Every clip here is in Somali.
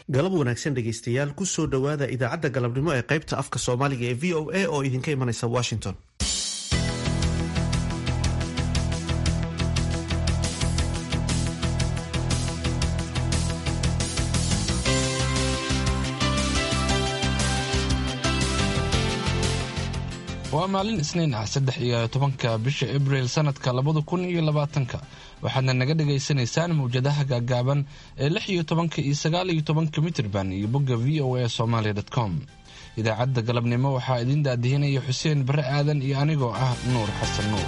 galab wanaagsan dhegaystayaal kusoo dhowaada idaacadda galabnimo ee qaybta afka soomaaliga ee v o a oo idinka imanaysa washington waa maalin isniin ah saddex iyo tobanka bisha abriil sanadka labada kun iyo labaatanka waxaadna naga dhagaysanaysaan mawjadaha gaagaaban ee lix iyo tobanka iyo sagaal iyo tobanka mitirban iyo bogga v o a somaali com idaacadda galabnimo waxaa idiin daadihinaya xuseen bare aadan iyo anigoo ah nuur xasan nuur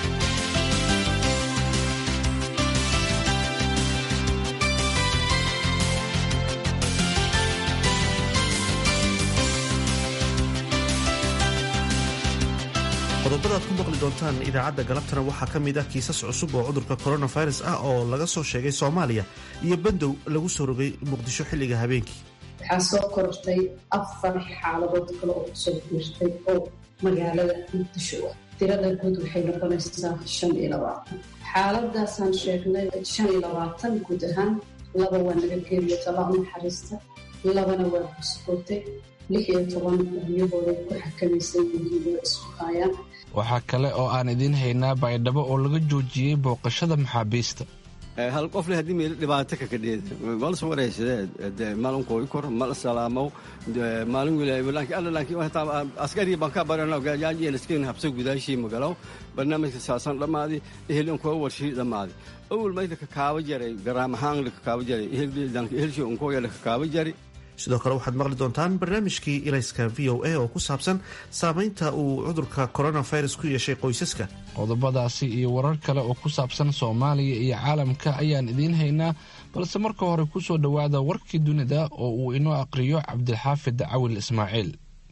qodobada aad ku maqli doontaan idaacadda galabtana waxaa ka mid ah kiisas cusub oo cudurka coronavirus ah oo laga soo sheegay soomaaliya iyo bandow lagu soo rogay muqdisho xilliga habeenkii waxaa soo kortay afar xaaladood kale oo kusoo biirtay oo magaalada muqdisho ah tirada guud waxay noqonaysaa shan iyo labaatan xaaladaasaan sheegnay shan iyo labaatan guud ahaan laba waa naga geeriyo talaa naxariista labana waa buskootay lix iyo toban guryahooday ku xakamaysan yihiin oo isku haayaan waxaa kale oo aan idiin haynaa baydhabo oo laga joojiyey booqashada maxaabiista hal qofle haddii meel dhibaato kakadheeda mal suwaraysadee malin kooyi kor mal salaamow maalin wilaayaaskari baan ka baranyaajeenaskin habsa gudaashii magalow barnaamijka saasan dhammaadi ehelin kuwa warshii dhammaadi awal mayda kakaaba jaray garaam ahaan la kakaaba jaray ehelshi unkooya la kakaaba jari sidoo kale waxaad maqli doontaan barnaamijkii ilayska v o a oo ku saabsan saameynta uu cudurka coronavirus ku yeeshay qoysaska qodobadaasi iyo warar kale oo ku saabsan soomaaliya iyo caalamka ayaan idiin haynaa balse marka hore kusoo dhowaada warkii dunida oo uu inoo aqriyo cabdilxaafid cawil ismaaciil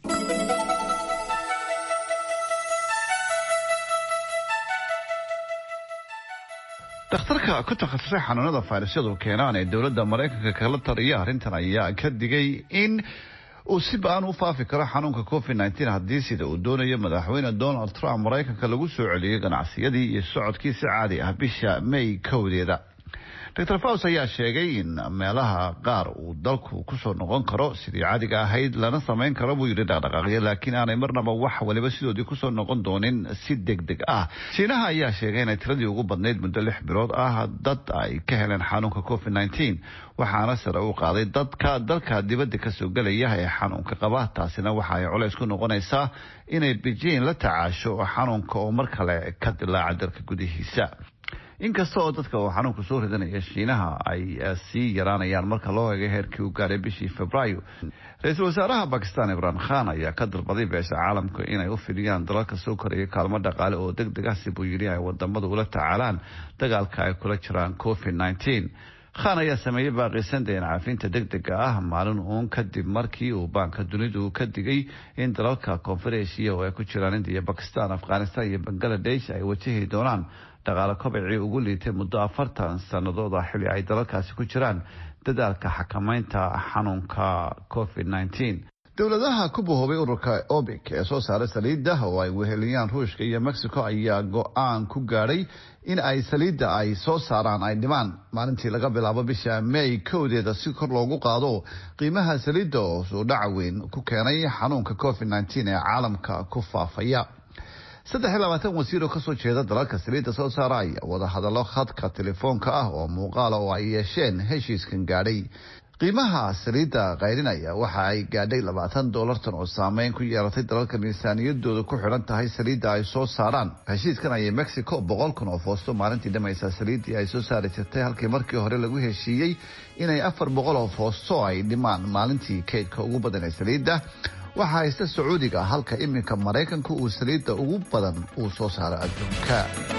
dhakhtarka ku takhasusay xanuunada fayrasyadu keenaan ee dowladda maraykanka kala taliya arrintan ayaa ka digay in uu si ba-an u faafi karo xanuunka covid nteen haddii sida uu doonayo madaxweyne donald trump maraykanka lagu soo celiyey ganacsiyadii iyo socodkii si caadi ah bisha may kowdeeda dor faus ayaa sheegay in meelaha qaar uu dalku kusoo noqon karo sidii caadiga ahayd lana samayn karo buu yidhi dhaqdhaqaaqyo laakiin aanay marnaba wax waliba sidoodii kusoo noqon doonin si deg deg ah shiinaha ayaa sheegay inay tiradii ugu badnayd muddo lix bilood ah dad ay ka heleen xanuunka covid nteen waxaana sare u qaaday dadka dalka dibadda kasoo gelaya ee xanuunka qaba taasina waxa ay culays ku noqonaysaa inay beijing la tacaasho xanuunka oo mar kale ka dilaaca dalka gudihiisa inkasta oo dadka uu xanuunka soo ridanaya shiinaha ay sii yaraanayaan marka loo eego heerkii uu gaaray bishii februaayo ra-iisul wasaaraha bakistan imraan khan ayaa ka dalbaday beesha caalamka inay u fidiyaan dalalka soo koraya kaalmo dhaqaale oo deg deg ah si buu yidhi ay wadamadu ula tacaalaan dagaalka ay kula jiraan covid nteen khan ayaa sameeyey baaqiisan deen caafinta deg dega ah maalin uun kadib markii uu baanka dunidu ka digay in dalalka koonfareeshiya oo ay ku jiraan indiya bakistan afghanistan iyo bangaladesh ay wajahi doonaan dhaqaale kobacii ugu liitay muddo afartan sannadood ah xilli ay dalalkaasi ku jiraan dadaalka xakamaynta xanuunka covid nteen dowladaha ku bahoobay ururka obic ee soo saaray saliidda oo ay weheliyaan ruushka iyo mexico ayaa go-aan ku gaadhay in ay saliidda ay soo saaraan ay dhimaan maalintii laga bilaabo bisha may kowdeeda si kor loogu qaado qiimaha saliidda oo suudhaca weyn ku keenay xanuunka covid nteen ee caalamka ku faafaya saddex iyo labaatan wasiir oo kasoo jeeda dalalka saliidda soo saara ayaa wadahadallo khadka telefoonka ah oo muuqaala oo ay yeesheen heshiiskan gaadhay qiimaha saliidda qayrinaya waxa ay gaadhay labaatan doolartan oo saameyn ku yeelatay dalalka miisaaniyadooda ku xidhan tahay saliidda ay soo saaraan heshiiskan ayay mexico boqol kun oo foosto maalintii dhamaysa saliiddii ay soo saari jirtay halkii markii hore lagu heshiiyey inay afar boqol oo foosto ay dhimaan maalintii kaydka ugu badan ee saliidda waxaa haysta sacuudiga halka iminka maraykanku uu saliidda ugu badan uu soo saaro adduunka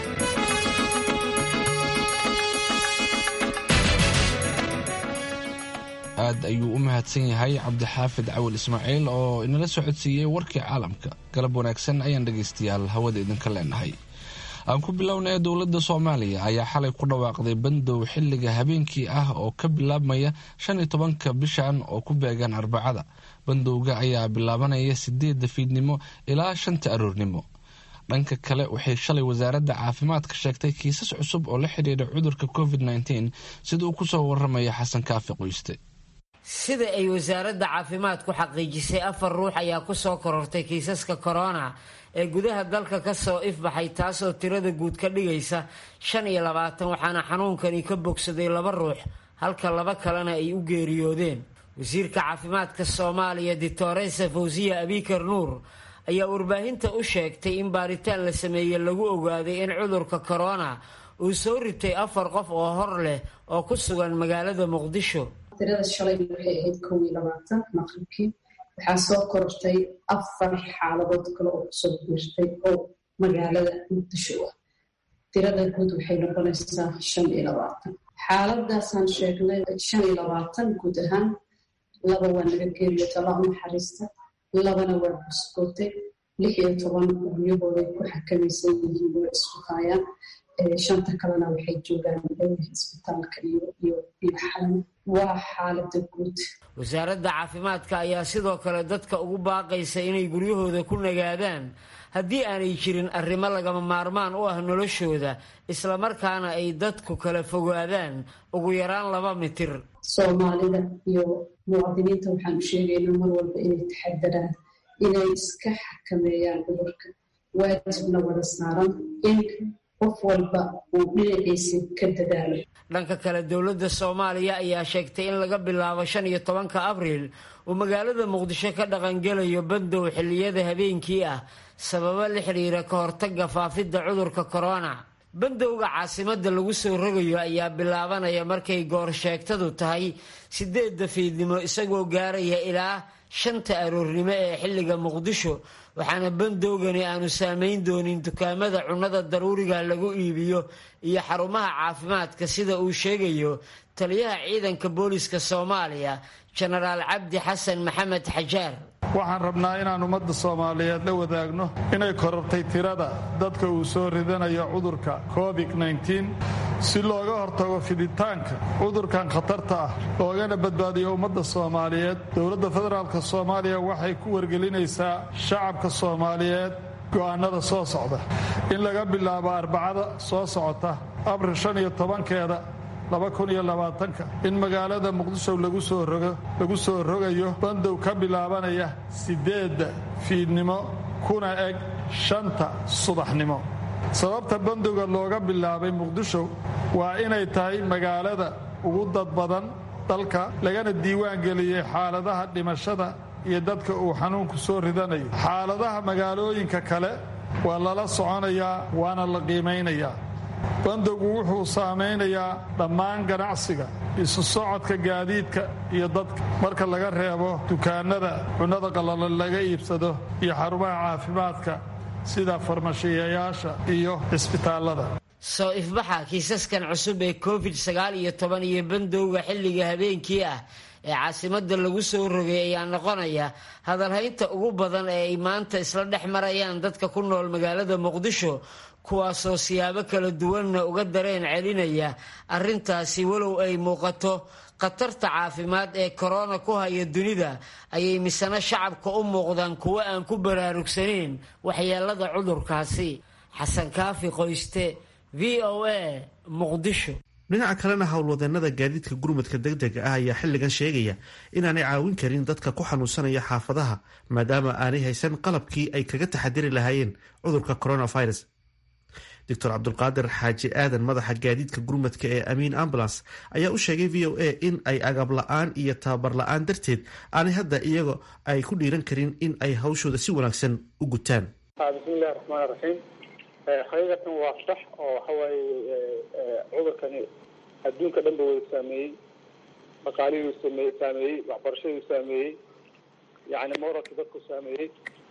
aad ayuu u mahadsan yahay cabdixaafid cawil ismaaciil oo inala socodsiiyey warkii caalamka galab wanaagsan ayaan dhegaystayaal hawada idinka leenahay aan ku bilownay dowladda soomaaliya ayaa xalay ku dhawaaqday bandow xilliga habeenkii ah oo ka bilaabmaya shan iyo tobanka bishan oo ku beegan arbacada bandowga ayaa bilaabanaya sideedda fiidnimo ilaa shanta aroornimo dhanka kale waxay shalay wasaaradda caafimaadka sheegtay kiisas cusub oo la xidhiidha cudurka covid nteen sida uu kusoo waramaya xasan kaafi qoyste sida ay wasaaradda caafimaadku xaqiijisay afar ruux ayaa kusoo korortay kiisaska korona ee gudaha dalka kasoo ifbaxay taasoo tirada guud ka dhigaysa shan iyo labaatan waxaana xanuunkani ka bogsaday laba ruux halka laba kalena ay u geeriyoodeen wasiirka caafimaadka soomaaliya ditoresa fawsiya abikar nuur ayaa warbaahinta u sheegtay in baaritaan la sameeyey lagu ogaaday in cudurka korona uu soo ritay afar qof oo hor leh oo ku sugan magaalada muqdisho tirada shalay waxay ahayd kow iyo labaatan maqribkii waxaa soo korortay afar xaaladood kale oo kusoo biirtay oo magaalada muqdisho ah tirada guud waxay noqonaysaa shan iyo labaatan xaaladaasaan sheegnay shan iyo labaatan guud ahaan laba waa naga geeriyota allah u naxariista labana waa buskootay lix iyo toban guryahooday ku xakamaysan yihiin way isku haayaan shanta kalena waxay joogaan isbitaalka iyo xalan waa xaalada guud wasaaradda caafimaadka ayaa sidoo kale dadka ugu baaqaysa inay guryahooda ku nagaadaan haddii aanay jirin arrimo lagama maarmaan u ah noloshooda islamarkaana ay dadku kala fogaadaan ugu yaraan laba mitir soomaalida iyo muwaadiniinta waxaan u sheegaynaa mar walba inay taxadaraan inay iska xakameeyaan cudurka waajibna wada saaran in qof walba uu dhinaciisa ka dadaalo dhanka kale dowladda soomaaliya ayaa sheegtay in laga bilaabo shan iyo tobanka abriil uu magaalada muqdisho ka dhaqangelayo bandow xilliyada habeenkii ah sababo la xidhiira ka hortaga faafidda cudurka korona bandowga caasimadda lagu soo rogayo ayaa bilaabanaya markay goor sheegtadu tahay sideedda fiidnimo isagoo gaaraya ilaa shanta aroornimo ee xilliga muqdisho waxaana bandowgani aanu saamayn doonin dukaamada cunnada daruuriga lagu iibiyo iyo xarumaha caafimaadka sida uu sheegayo taliyaha ciidanka booliska soomaaliya jenaraal cabdi xasan maxamed xajaar waxaan rabnaa inaan ummadda soomaaliyeed la wadaagno inay korortay tirada dadka uu soo ridanayo cudurka covid-9 si looga hortago fiditaanka cudurkan khatarta ah loogana badbaadiyo ummadda soomaaliyeed dowladda federaalk soomaaliya waxay ku wargelinaysaa shacabka soomaaliyeed go'aanada soo socda in laga bilaabo arbacada soo socota abril shan iyo tobankeeda in magaalada muqdisho lagu soo rogayo bandow ka bilaabanaya sideedda fiidnimo kuna eg shanta subaxnimo sababta bandowga looga bilaabay muqdisho waa inay tahay magaalada ugu dad badan dalka lagana diiwaan geliyey xaaladaha dhimashada iyo dadka uu xanuunku soo ridanayo xaaladaha magaalooyinka kale waa lala soconayaa waana la qiimaynayaa bandowgu wuxuu saamaynayaa dhammaan ganacsiga isu socodka gaadiidka iyo dadka marka laga reebo dukaanada cunnada qallalan laga iibsado iyo xarumaha caafimaadka sida farmashiyayaasha iyo cisbitaallada soo ifbaxa kiisaskan cusub ee covid sagaal iyo toban iyo bandowga xilliga habeenkii ah ee caasimadda lagu soo rogay ayaa noqonaya hadalhaynta ugu badan ee ay maanta isla dhex marayaan dadka ku nool magaalada muqdisho kuwaasoo siyaabo kala duwanna uga dareen celinaya arrintaasi walow ay muuqato khatarta caafimaad ee korona ku haya dunida ayay misano shacabka u muuqdaan kuwo aan ku baraarugsanayn waxyeelada cudurkaasi xasan kaafi qoyste v o a muqdisho dhinaca kalena howlwadeenada gaadiidka gurmadka degdega ah ayaa xilligan sheegaya inaanay caawin karin dadka ku xanuunsanaya xaafadaha maadaama aanay haysan qalabkii ay kaga taxadiri lahaayeen cudurka coronavirus doctor cabdulqaadir xaaji aadan madaxa gaadiidka gurmadka ee amiin ambulance ayaa u sheegay v o a in ay agab la-aan iyo tababar la-aan darteed aanay hadda iyago ay ku dhiiran karin in ay hawshooda si wanaagsan u gutaan bismillahi raxmaan raxiim xaqiiqatan waa sax oo waxawaaye cudurkani adduunka dhan ba wada saameeyey dhaqaalihii same saameeyey waxbarashadii saameeyey yani moralkii dadku saameeyey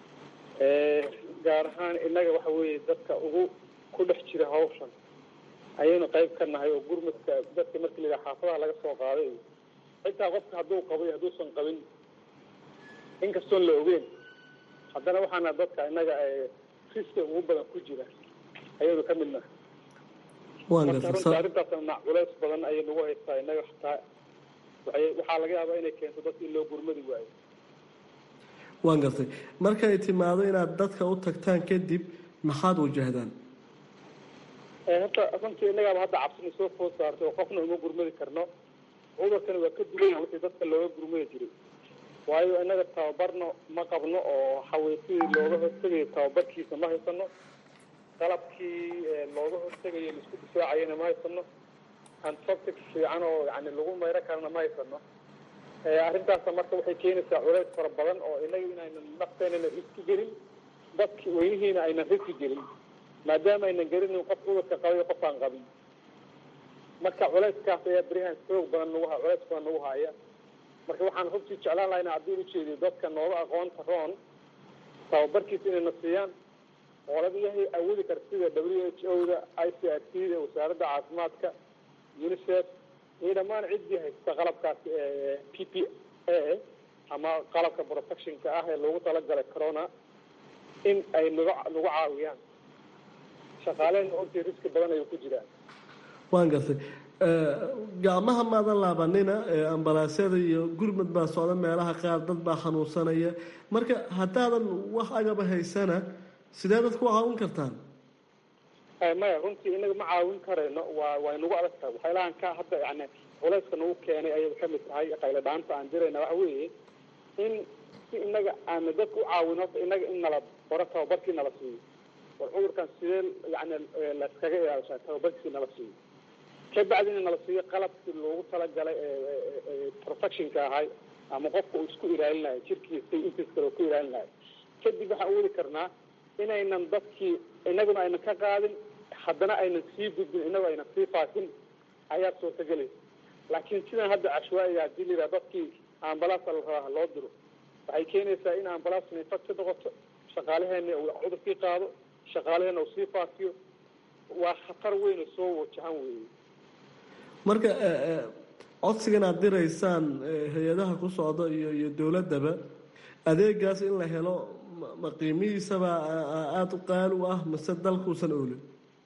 gaar ahaan innaga waxa weeye dadka ugu ku dhex jira hawshan ayaynu qayb ka nahay oo gurmadka dadka markii la yidhaha xaafadaha laga soo qaaday xitaa qofka hadduu qabo iyo hadduusan qabin inkastoon la ogeyn haddana waxaana dadka innaga riska ugu badan ku jira ayaynu ka mid nahay marka runta arrintaasna culays badan ayay nagu haystaa innaga xataa waxaa laga yaabaa inay keento dadka in loo gurmadi waayo waan gartay markay timaado inaad dadka u tagtaan kadib maxaad wajahdaan horta runtii innagaaba hadda cabsina soo food saartay oo qofna uma gurmadi karno cudurkani waa ka duwan wixii dadka looga gurmaya jiray waayo innaga tababarno ma qabno oo xaweysidii looga hortegayo tababarkiisa ma haysano qalabkii looga hortegayo laisku difaacayana ma haysano antiseptic fiican oo yani lagu mayro karana ma haysano arrintaasa marka waxay keenaysaa culays fara badan oo inaga inaynan nafteenana riski gelin dadki weynihiina aynan riski gelin maadaama aynan gelinin qof cudurka qabayo qof aan qabin marka culayskaas ayaa berihaan xoog badan nagu ha culays badan nagu haya marka waxaan runtii jeclaan lahaa ina haddii ujeediyo dadka nooga aqoonta roon tababarkiisa inayna siiyaan qoladayahay awoodi kara sida w h o da i c r t da wasaaradda caafimaadka unicef iyo dhammaan ciddii haysta qalabkaas p p a ama qalabka protectionka ah ee loogu talagalay corona in ay naga nagu caawiyaan shaqaalehena ortii riski badan ayuu ku jiraan waan gartay gacmaha maadan laabanina ambalaasyada iyo gurmad baa socda meelaha qaar dad baa xanuunsanaya marka haddaadan wax agaba haysana sidee dadku caawin kartaan maya runtii inaga ma caawin karayno waa way nagu adag tahay waxyaalahan ka hadda yani culayska nagu keenay ayay kamid tahay qaylo dhaanta aan dirayna waxa weeye in si inaga aana dadka u caawin horta inaga in nala baro tababarkii nala siiyo war cudurkan sidee yani laskaga ilaalishaa tababarkii nala siiyo kabacdina nala siiyo qalabkii loogu talagalay protectionka ahay ama qofka uu isku ilaalinayo jirkiisa intiis kale ku ilaalinayo kadib waxaan awoodi karnaa inaynan dadkii inaguna aynan ka qaadin haddana aynan sii gudbin inagu aynan sii faafin ayaa suurtagelaysa laakiin sidan hadda cashwaaiga hadii la yidhaha dadkii ambalaasa la rabaa loo diro waxay keenaysaa in ambalaasna infection noqoto shaqaalaheena uu cudurkii qaado shaqaalaheena uu sii faafiyo waa khatar weyn oo soo wajahan weeye marka codsigan aad diraysaan hay-adaha ku socda iyo iyo dowladdaba adeegaas in la helo ma qiimihiisaba aada u qaali u ah mase dalkuusan oolin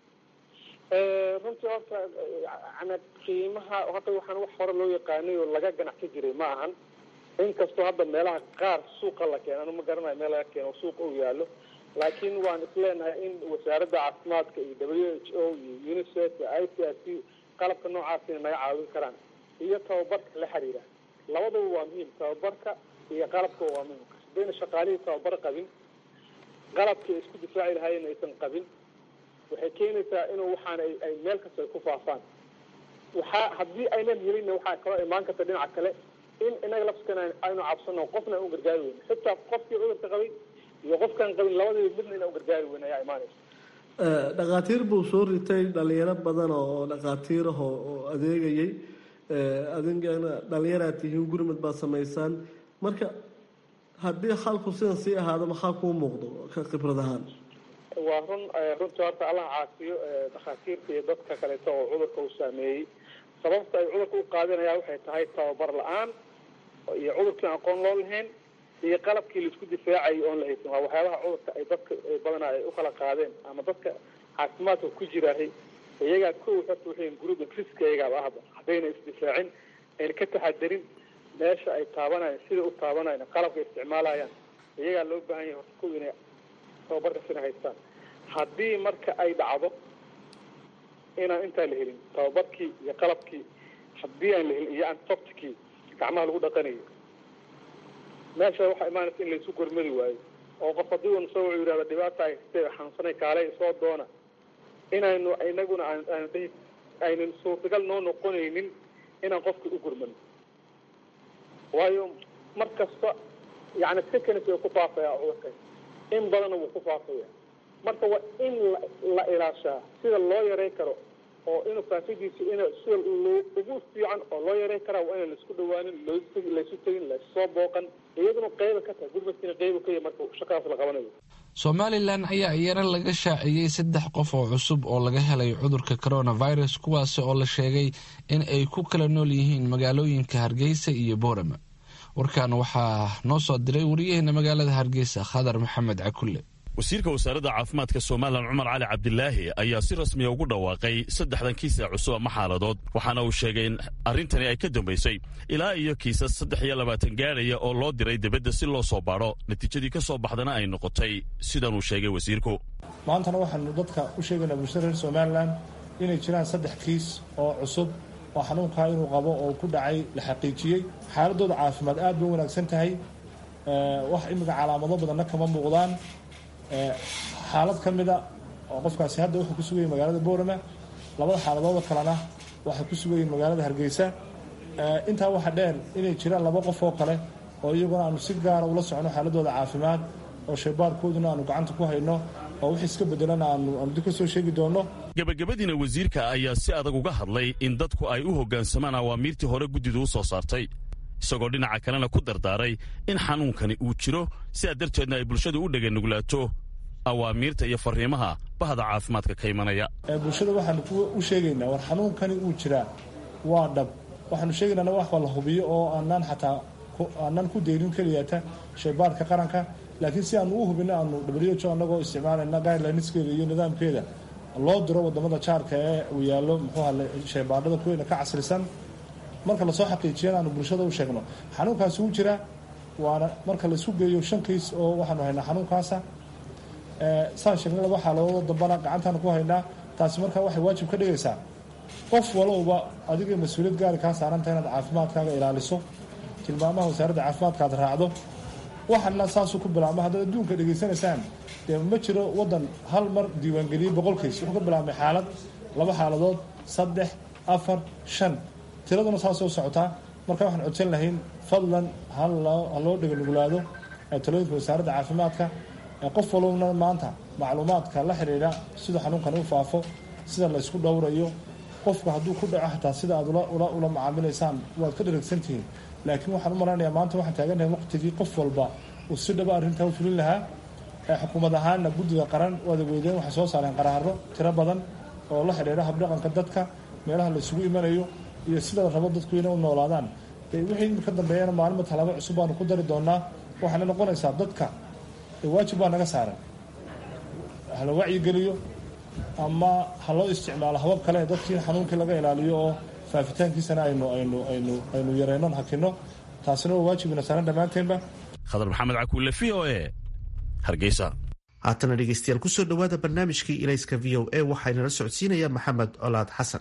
runtii horta yani qiimaha horta waxaan wax hore loo yaqaanay oo laga ganacsan jiray ma ahan inkastoo hadda meelaha qaar suuqa la keeno anu ma garanayo meel laga keeno suuqa uu yaalo laakiin waan isleenahay in wasaaradda caafimaadka iyo w h o iyo unicef iyo i c r c qalabka noocaasina naga caawin karaan iyo tababarka la xiriira labadaba waa muhiim tababarka iyo qalabka waa muhiim hadayna shaqaalihii tababar qabin qalabkii ay isku difaaci lahaayeen aysan qabin waxay keenaysaa inuu waxaan ay meel kasta ay ku faafaan waxaa haddii aynan helin waxaa kaloo imaan karta dhinaca kale in inaga lafskan aynu cabsano qofna aan u gargaari weyn xitaa qofkii cudurka qabay iyo qofkaan qabin labadaba midna inaan u gargaari weyn ayaa imaanaysa dhakhaatiir buu soo ritay dhalinyaro badan oo dhakhaatiir ah oo adeegayay adinkana dhalinyaraad tihiin gurmad baad samaysaan marka haddii xalku sidan sii ahaado maxaa kuu muuqdo ka khibrad ahaan waa run runtii horta allah caafiyo dhakhaatiirta iyo dadka kaleeto oo cudurka uu saameeyey sababta ay cudurka u qaadinayaan waxay tahay tababar la-aan iyo cudurkii aqoon loo lahayn iyo qalabkii laisku difaacayay oon la haysan waa waxyaabaha cudurka ay dadka badanaa ay ukala qaadeen ama dadka caafimaadka ku jiraahay iyagaa ko horta waxay group risk iyagaaba ahba haddayna isdifaacin ayna ka taxadarin meesha ay taabanayan sida u taabanayan qalabka isticmaalayaan iyagaa loo baahan yahay horta ko inay tababarka sina haystaan haddii marka ay dhacdo inaan intaa la helin tababarkii iyo qalabkii haddii aan la helin iyo antoptikii gacmaha lagu dhaqanayo meesha waxaa imaanaysa in laysu gormadi waayo oo qof haddii uuna soo wuxuu yidhahda dhibaata haystee xanuunsanay kaalay soo doona inaynu inaguna aan aan dhihi aynan suurtagal noo noqonaynin inaan qofka u gurmano waayo mar kasta yani seconds way ku faafaya cudurkan in badanna wuu ku faafaya marka waa in la ilaashaa sida loo yaray karo oo inuu faafidiisa in sida ugu fiican oo loo yaray karaa waa inaan laisku dhawaanin laysu tegin lassoo booqan iyaduna qeyba ka tahay gurmadkiina qeyba ka yahy marka shaqadaas la qabanayo somalilan ayaa iyana laga shaaciyey saddex qof oo cusub oo laga helay cudurka coronavirus kuwaasi oo la sheegay in ay ku kala nool yihiin magaalooyinka hargeysa iyo boorama warkan waxaa noo soo diray wariyaheena magaalada hargeysa khadar maxamed cakulle wasiirka wasaaradda caafimaadka somalilan cumar cali cabdilaahi ayaa si rasmiya ugu dhawaaqay saddexdan kiisa cusub ama xaaladood waxaana uu sheegay in arrintani ay ka dambaysay ilaa iyo kiisas saddex iyo labaatan gaadhaya oo loo diray dibadda si loo soo baadho natiijadii ka soo baxdana ay noqotay sidan uu sheegay wasiirku maantana waxaanu dadka u sheegaynaa bulshada reer somalilan inay jiraan saddex kiis oo cusub oo xanuunkaa inuu qabo oo ku dhacay la xaqiijiyey xaaladooda caafimaad aad bay wanaagsan tahay wax imika calaamado badanna kama muuqdaan xaalad ka mida oo qofkaasi hadda wuxuu ku sugayay magaalada boorama labada xaaladooda kalena waxay ku sugayiin magaalada hargeysa intaa waxa dheer inay jiraan laba qof oo kale oo iyaguna aanu si gaara ula socno xaaladooda caafimaad oo shaybaarkooduna aanu gacanta ku hayno oo wix iska bedelana aanu dib ka soo sheegi doonno gebagabadiina wasiirka ayaa si adag uga hadlay in dadku ay u hoggaansamaan awaamiirtii hore guddidu u soo saartay isagoo dhinaca kalena ku dardaaray in xanuunkani uu jiro sidaa darteedna ay bulshadu u dheganuglaato awaamiirta iyo fariimaha bahda caafimaadka ka imanaya bulshada waxaanu u sheegaynaa war xanuunkani uu jiraa waa dhab waxaanu sheegaynaa wax la hubiyo oo aanaan xataa aanaan ku deyrin keliyata shaybaarka qaranka laakiin si aanu u hubino aanu w anagoo isticmaalayna guidelineskeeda iyo nidaamkeeda loo diro wadamada jaarka ee uu yaallo muxuuha shaybaadhada kuweyna ka casrisan marka lasoo xaqiijiyana aanu bulshada u sheegno xanuunkaasi wuu jiraa waana marka laisku geeyo shan kiis oo waxaanu haynaa xanuunkaasa saan sheegnay laba xaaladoodo dambana gacantaanu ku haynaa taasi markaa waxay waajib ka dhigaysaa qof walowba adiga mas-uuliyad gaari kaa saaranta inaad caafimaadkaaga ilaaliso tilmaamaha wasaaradda caafimaadka aad raacdo waxana saasuu ku bilaabma haddaad adduunka dhegaysanaysaan dee ma jiro waddan hal mar diiwaangeliyey boqol kays wuxuu ka bilaabmay xaalad laba xaaladood saddex afar shan tiraduna saasoo socotaa marka waxaan codsan lahayn fadlan ha loo dheganugulaado talooyinka wasaaradda caafimaadka qof walowna maanta macluumaadka la xidhiidha sida xanuunkani u faafo sida la ysku dhowrayo qofku hadduu ku dhaco xataa sida aad ula macaamilaysaan waad ka dharagsantihiin laakiin waxaan u malaynayaa maanta waxaan taaganahay waqtigii qof walba uu si dhaba arrintaa u fulin lahaa xukuumad ahaanna guddiga qaran waada weydeen waxay soo saareen qaraaro tiro badan oo la xidhiidha habdhaqanka dadka meelaha la isugu imanayo iyo sida la rabo dadku inay u noolaadaan wixii ka dambeeyana maalima talaabo cusub baanu ku dari doonaa waxaana noqonaysaa dadka waajib baa naga saaran hala wacyigeliyo ama ha loo isticmaalo habab kale dadkii xanuunkii laga ilaaliyo oo faafitaankiisana aynu aynu aynu aynu yareynon hakino taasina waa waajibina saaran dhammaanteenba khadar maxamed cakuule v o e hargeysa haatana dhegeystayaal kusoo dhowaada barnaamijkii ilayska v o e waxaynala socodsiinaya maxamed colaad xasan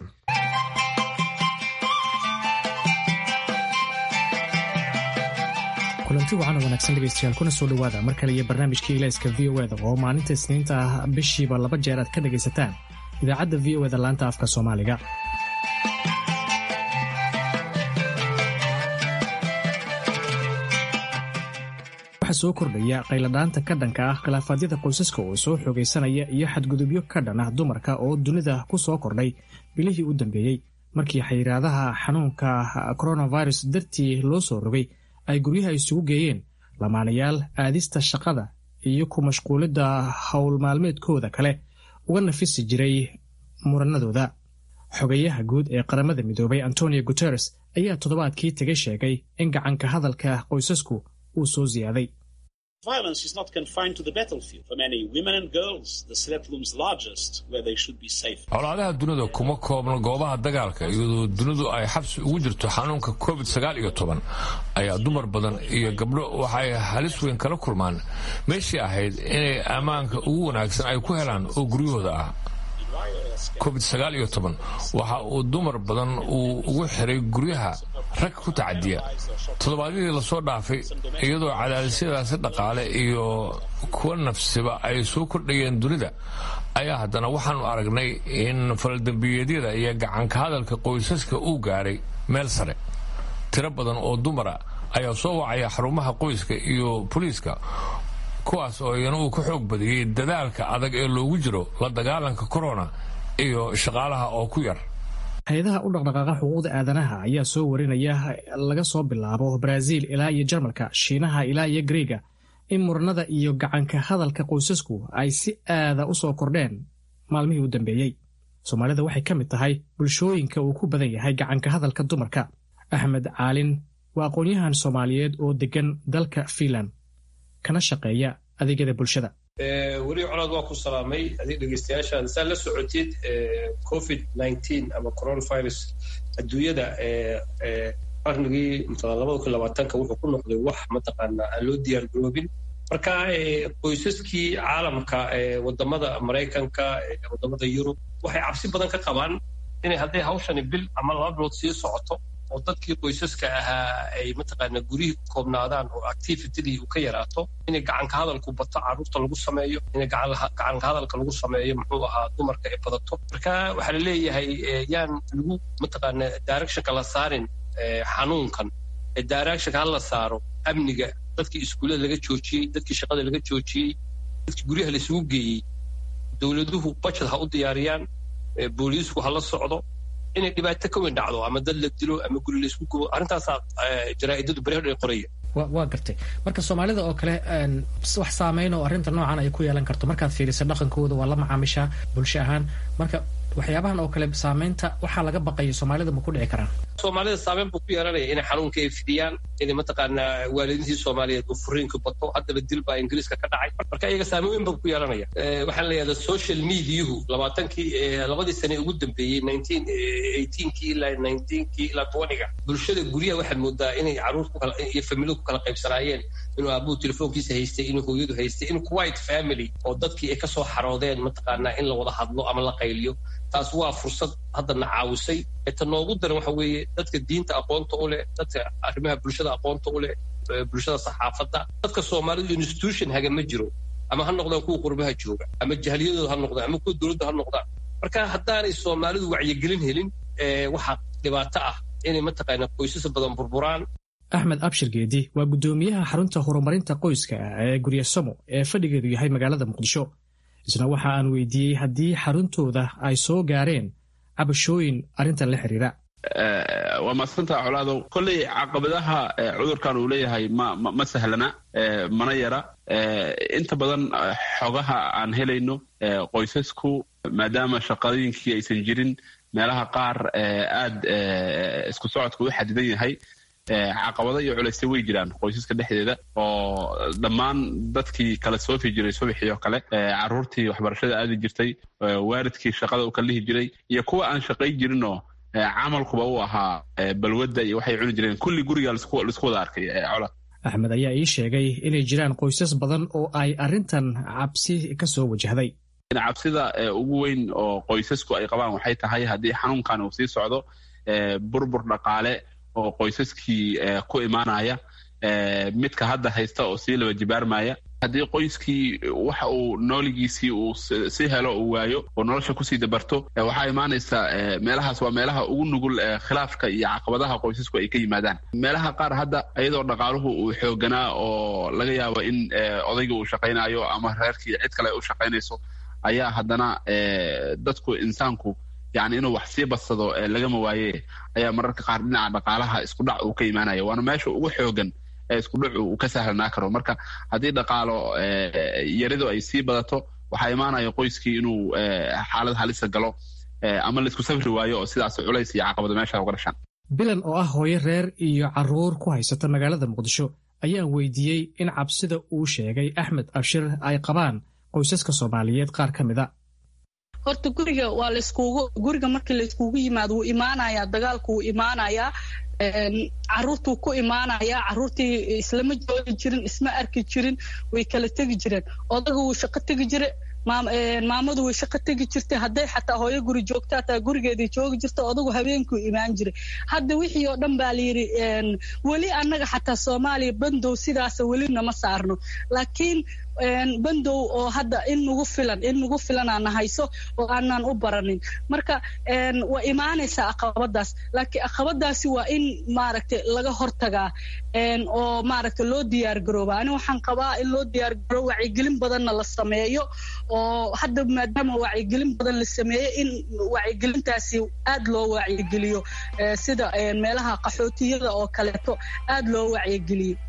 kulanti wacan wanaagsan dhegeystayaal kuna soo dhowaada mar kale iyo barnaamijkii ilayska v o eda oo maalinta isniinta ah bishiiba laba jeer aad ka dhegaysataan idaacadda v o eda laanta afka soomaaliga waxaa soo kordhaya qayladhaanta ka dhanka ah khilaafaadyada qoysaska oo soo xoogaysanaya iyo xadgudubyo ka dhan ah dumarka oo dunida ku soo kordhay bilihii u dambeeyey markii xayiraadaha xanuunka coronavirus dartii loo soo rogay ay guryaha isugu geeyeen lamaanayaal aadista shaqada iyo ku mashquulidda howl maalmeedkooda kale uga nafisi jiray muranadooda xogayaha guud ee qaramada midoobay antonio guteres ayaa toddobaadkii tegay sheegay in gacanka hadalka qoysasku uu soo siyaaday colaadaha dunida kuma koobno goobaha dagaalka iyadoo dunidu ay xabsi ugu jirto xanuunka covid sagaal iyo toban ayaa dumar badan iyo gabdho waxay halis weyn kala kulmaan meeshii ahayd inay ammaanka ugu wanaagsan ay ku helaan oo guryahooda ah covid sagaal iyo toban waxa uu dumar badan uu ugu xiray guryaha rag ku tacadiya toddobaadyadii lasoo dhaafay iyadoo cadaadisyadaasi dhaqaale iyo kuwa nafsiba ay soo kordhayeen dunida ayaa haddana waxaanu aragnay in faldambiyeedyada iyo gacanka hadalka qoysaska uu gaaray meel sare tiro badan oo dumara ayaa soo wacaya xarumaha qoyska iyo boliiska kuwaas oo iyana uu ka xoog badiyey dadaalka adag ee loogu jiro la dagaalanka korona iyo shaqaalaha oo ku yar hay-adaha u dhaqdhaqaaqa xuquuqda aadanaha ayaa soo warinaya laga soo bilaabo baraaziil ilaa iyo jarmalka shiinaha ilaa iyo greega in muranada iyo gacanka hadalka qoysasku ay si aada u soo kordheen maalmihii u dambeeyey soomaalida waxay ka mid tahay bulshooyinka uu ku badan yahay gacanka hadalka dumarka axmed caalin waa aqoon-yahan soomaaliyeed oo deggan dalka fiinland kana shaqeeya adeegyada bulshada weli colaad waa ku salaamay adig dhegeystayaashaan saa la socotid covid nineteen ama coronavirus adduunyada qarnigii labada kun labaatanka wuxuu ku noqday wax mataqaanaa aan loo diyaar garoobin marka qoysaskii caalamka wadamada maraykanka wadamada yurub waxay cabsi badan ka qabaan inay hadday hawshani bil ama laba bilood sii socoto oo dadkii qoysaska ahaa ay mataqaana guryihii ku koobnaadaan oo activitydii uu ka yaraato inay gacanka hadalku bato carruurta lagu sameeyo inay gacanka hadalka lagu sameeyo muxuu ahaa dumarka ay badato marka waxaa la leeyahay yaan lagu mataqaana directionka la saarin xanuunkan directionka hala saaro amniga dadkii iskuullada laga joojiyey dadkii shaqada laga joojiyey dadkii guryaha la isugu geeyey dowladuhu budget ha u diyaariyaan booliisku ha la socdo inay dhibaato ka weyn dhacdo ama dad la dilo ama guri la isku gubo arrintaasaa jaraa'idadu beri hodhan qoraya waa gartay marka soomaalida oo kale wax saameyn oo arrinta noocan ay ku yeelan karto markaad fiirisa dhaqankooda waa la macaamishaa bulsho ahaan marka waxyaabahan oo kale saameynta waxaa laga baqayo soomaalida ma ku dhici karaan soomaalida saameyn buu ku yeelanaya inay xanuunka ay fidiyaan inay mataqaanaa waalidiintii soomaaliyeed uu furiinka bato haddaba dil baa ingiriiska ka dhacay marka iyaga saameyn weyn buu ku yeelanaya waxaan leeyahay social mediahu labaatankii labadii sane ugu dambeeyey nineteen eighteenkii ilaa nineteenkii ilaa twentyga bulshada guryaha waxaad moodaa inay carruur iyo familiyadu ku kala qaybsanaayeen inuu aabuhu telefoonkiisa haystay inuu hooyadu haystay in white family oo dadkii ay kasoo xaroodeen mataqaanaa in la wada hadlo ama la qayliyo taas waa fursad haddana caawisay ta noogu daran waxa weeye dadka diinta aqoonta u leh dadka arrimaha bulshada aqoonta u leh bulshada saxaafadda dadka soomaalidu institution haga ma jiro ama ha noqdaan kuwa qurbaha jooga ama jahliyadooda ha noqdaan ama kuwa dowladda ha noqdaan marka haddaanay soomaalidu wacyigelin helin waxaa dhibaato ah inay mataqaana qoysas badan burburaan axmed abshir geedi waa guddoomiyaha xarunta horumarinta qoyska ee guryasamo ee fadhigeedu yahay magaalada muqdisho isna waxa aan weydiiyey haddii xaruntooda ay soo gaareen cabashooyin arrintan la xiriira waa maadsantaa colaadow kolley caqabadaha cudurkan uu leeyahay ma ma sahlana mana yara inta badan xogaha aan helayno qoysasku maadaama shaqadooyinkii aysan jirin meelaha qaar aad isku socodka u xadidan yahay caqabado iyo culaysya way jiraan qoysaska dhexdeeda oo dhammaan dadkii kala soofi jiray subaxii oo kale caruurtii waxbarashada aadi jirtay waalidkii shaqada u kala lihi jiray iyo kuwa aan shaqay jirinoo camalkuba u ahaa balwadda iyo waxay cuni jireen kulli guriga laisku wada arkay cola axmed ayaa ii sheegay inay jiraan qoysas badan oo ay arrintan cabsi ka soo wajahday cabsida ugu weyn oo qoysasku ay qabaan waxay tahay haddii xanuunkan uu sii socdo burbur dhaqaale oo qoysaskii ku imaanaya midka hadda haysta oo sii laba jibaarmaya haddii qoyskii waxa uu nooligiisii uu si helo uu waayo oo nolosha kusii dabarto waxaa imaanaysa meelahaas waa meelaha ugu nugul khilaafka iyo caqabadaha qoysasku ay ka yimaadaan meelaha qaar hadda iyadoo dhaqaaluhu uu xooganaa oo laga yaabo in odayga uu shaqaynayo ama reerkii cid kale u shaqaynayso ayaa haddana dadku insaanku yani inuu wax sii badsado lagama waaye ayaa mararka qaar dhinaca dhaqaalaha iskudhac uu ka imaanaya waana meesha ugu xoogan ee iskudhacu uu ka sahlanaa karo marka haddii dhaqaalo yaridu ay sii badato waxaa imaanaya qoyskii inuu xaalad halisa galo ama laisku safri waayo oo sidaas culays iyo caqabado meesha uga dhashaan bilan oo ah hooyo reer iyo caruur ku haysata magaalada muqdisho ayaan weydiiyey in cabsida uu sheegay axmed abshir ay qabaan qoysaska soomaaliyeed qaar ka mida horta guriga waa layskugu guriga markii layskugu yimaado wuu imaanayaa dagaalku wuu imaanayaa caruurtuu ku imaanayaa caruurtii islama joogi jirin isma arki jirin way kala tegi jireen odaga wuu shaqo tegi jire maamadu way shaqo tegi jirtay hadday xataa hooyo guri joogta hataa gurigeedii joogi jirta odagu habeenkuu imaan jiray hadda wixii oo dhan baa layidhi weli annaga xataa soomaaliya bandow sidaasa weli nama saarno laakiin bandow oo hadda in nagu filan in nagu filan aana hayso oo aanan u baranin marka waa imaanaysaa aqabadaas laakiin aqabadaasi waa in maaragtay laga hortagaa oo maaragtay loo diyaar garooba ani waxaan qabaa in loo diyaar garoobo wacyigelin badanna la sameeyo oo hadda maadaama wacyigelin badan la sameeyo in wacyigelintaasi aad loo wacyigeliyo sida meelaha qaxootiyada oo kaleeto aad loo wacyigeliyo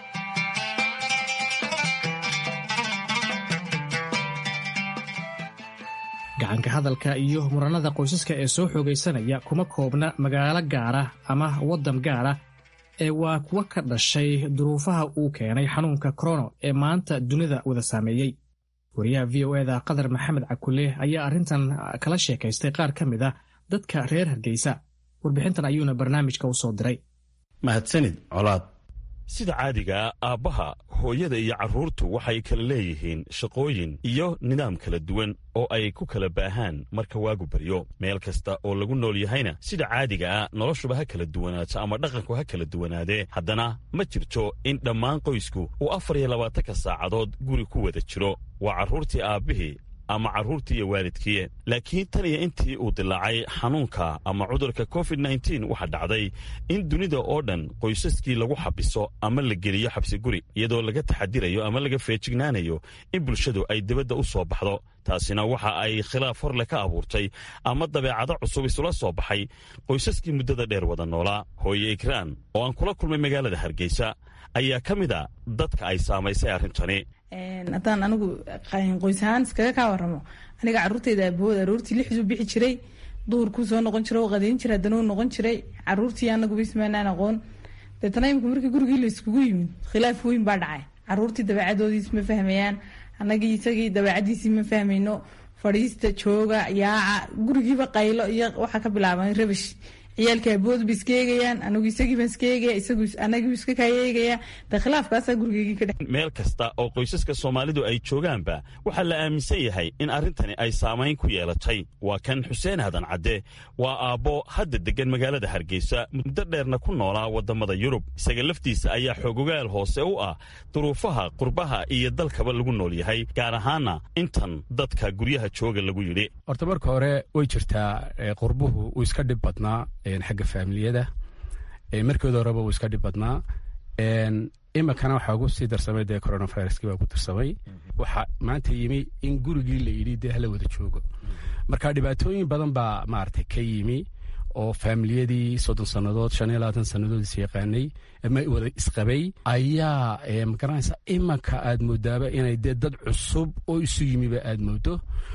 gacanka hadalka iyo muranada qoysaska ee soo xoogaysanaya kuma koobna magaalo gaara ama waddan gaara ee waa kuwa ka dhashay duruufaha uu keenay xanuunka korono ee maanta dunida wada saameeyey wariyaha v o eda qadar maxamed cakule ayaa arrintan kala sheekaystay qaar ka mid a dadka reer hargeysa warbixintan ayuuna barnaamijka u soo diray mahadsanid colaad sida caadigaa aabbaha hooyada iyo carruurtu waxay kala leeyihiin shaqooyin iyo nidaam kala duwan oo ay ku kala baahaan marka waagu baryo meel kasta oo lagu nool yahayna sida caadiga ah noloshuba ha kala duwanaato ama dhaqanku ha kala duwanaadee haddana ma jirto in dhammaan qoysku uu afar iyo labaatanka saacadood guri ku wada jiro waa carruurtii aabbihii ama carruurtii iyo waalidkii laakiin tan iyo intii uu dilaacay xanuunka ama cudurka covid nteen waxaa dhacday in dunida oo dhan qoysaskii lagu xabiso ama la geliyo xabsi guri iyadoo laga taxadirayo ama laga feejignaanayo in bulshadu ay dibadda u soo baxdo taasina waxa ay khilaaf horle ka abuurtay ama dabeecado cusub isula soo baxay qoysaskii muddada dheer wada noolaa hooye ikraan oo aan kula kulmay magaalada hargeysa ayaa ka mid a dadka ay saamaysay arrintani haddaan anigu qoys ahaan iskaga kaa waramo aniga caruurteyda aabahood aroortii lixduu bixi jiray duhurkuu soo noqon jiray oo qadayn jiray haddana uu noqon jiray caruurtii anaguba ismaanaan aqoon deetana imika markii gurigii la iskugu yimid khilaaf weyn baa dhacay caruurtii dabeecadoodiis ma fahmayaan anagii isagii dabeecadiisii ma fahmayno fadhiista jooga yaaca gurigiiba qaylo iyo waxaa ka bilaaban rabash ciyaalka aboodba iska eegayaan anigu isagiiba iska eegaya isagu anagiibu iska kaayeegaya de khilaafkaasaa gurigeygii ka dhex meel kasta oo qoysaska soomaalidu ay joogaanba waxaa la aaminsan yahay in arrintani ay saamayn ku yeelatay waa kan xuseen hadan cadde waa aabbo hadda deggan magaalada hargeysa muddo dheerna ku noolaa waddamada yurub isaga laftiisa ayaa xoogogaal hoose u ah duruufaha qurbaha iyo dalkaba lagu nool yahay gaar ahaana intan dadka guryaha jooga lagu yidhi horta marka hore way jirtaa qurbuhu uu iska dhib badnaa xagga faamiliyada markooda horeba uu iska dhib badnaa iminkana waxaa ugu sii darsamay dee coronaviruskii baa ku darsamay waxaa maanta yimi in gurigii la yidhi dee hala wada joogo marka dhibaatooyin badan baa maaragtay ka yimi oo faamiliyadii soddon sannadood shan iyo labaatan sannadood is yaqaanay ama wada isqabay ayaa magaranaysa imanka aad moodaaba inay dee dad cusub oo isu yimiba aad moodo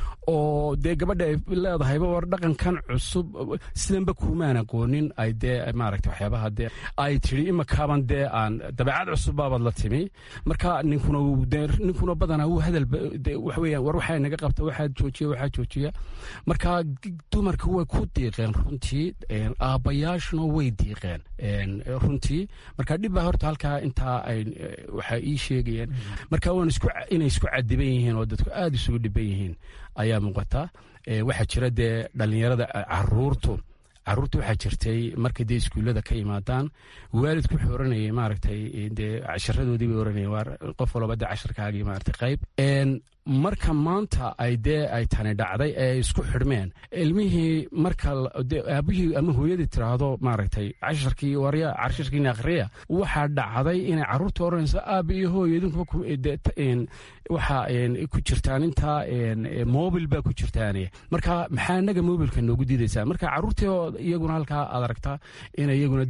oo dee gabadha ay leedahayba war dhaqankan cusub sidanba kuumaan aqoonin ay dee maaragta waxyaabaha dee ay tidhi imakaaban dee aan dabeecad cusub baabaad la timi marka ninkuna dee ninkuna badanaa wuu hadal wax weeyaan war waxaa naga qabta waxaa joojiya waxaa joojiya marka dumarka way ku diiqeen runtii aabbayaashuna way diiqeen runtii marka dhib baa horta halkaa intaa ay waxaa ii sheegayeen marka waan isku inay isku cadiban yihiin oo dadku aada isugu dhiban yihiin ayaa muuqata waxaa jira dee dhallinyarada caruurtu caruurta waxaa jirtay markay dee iskuullada ka yimaadaan waalidku wuxuu oranayay maaragtay dee casharadoodii bay oranayeen waa qof walba dee casharkaagii maaragtay qayb marka maanta ay dee ay tani dhacday ee isku xidhmeen ilmihii marka aabihii ama hooyadii tiraahdo maaragtay casharkii warya casharkiina akhriya waxaa dhacday inay carruurta oranayso aaba iyo hooyo idinkuba waxaa ku jirtaan intaa mobil baa ku jirtaan marka maxaa inaga mobilka noogu diidaysaa marka carruurtii iyaguna halkaa aad aragtaa ina iyaguna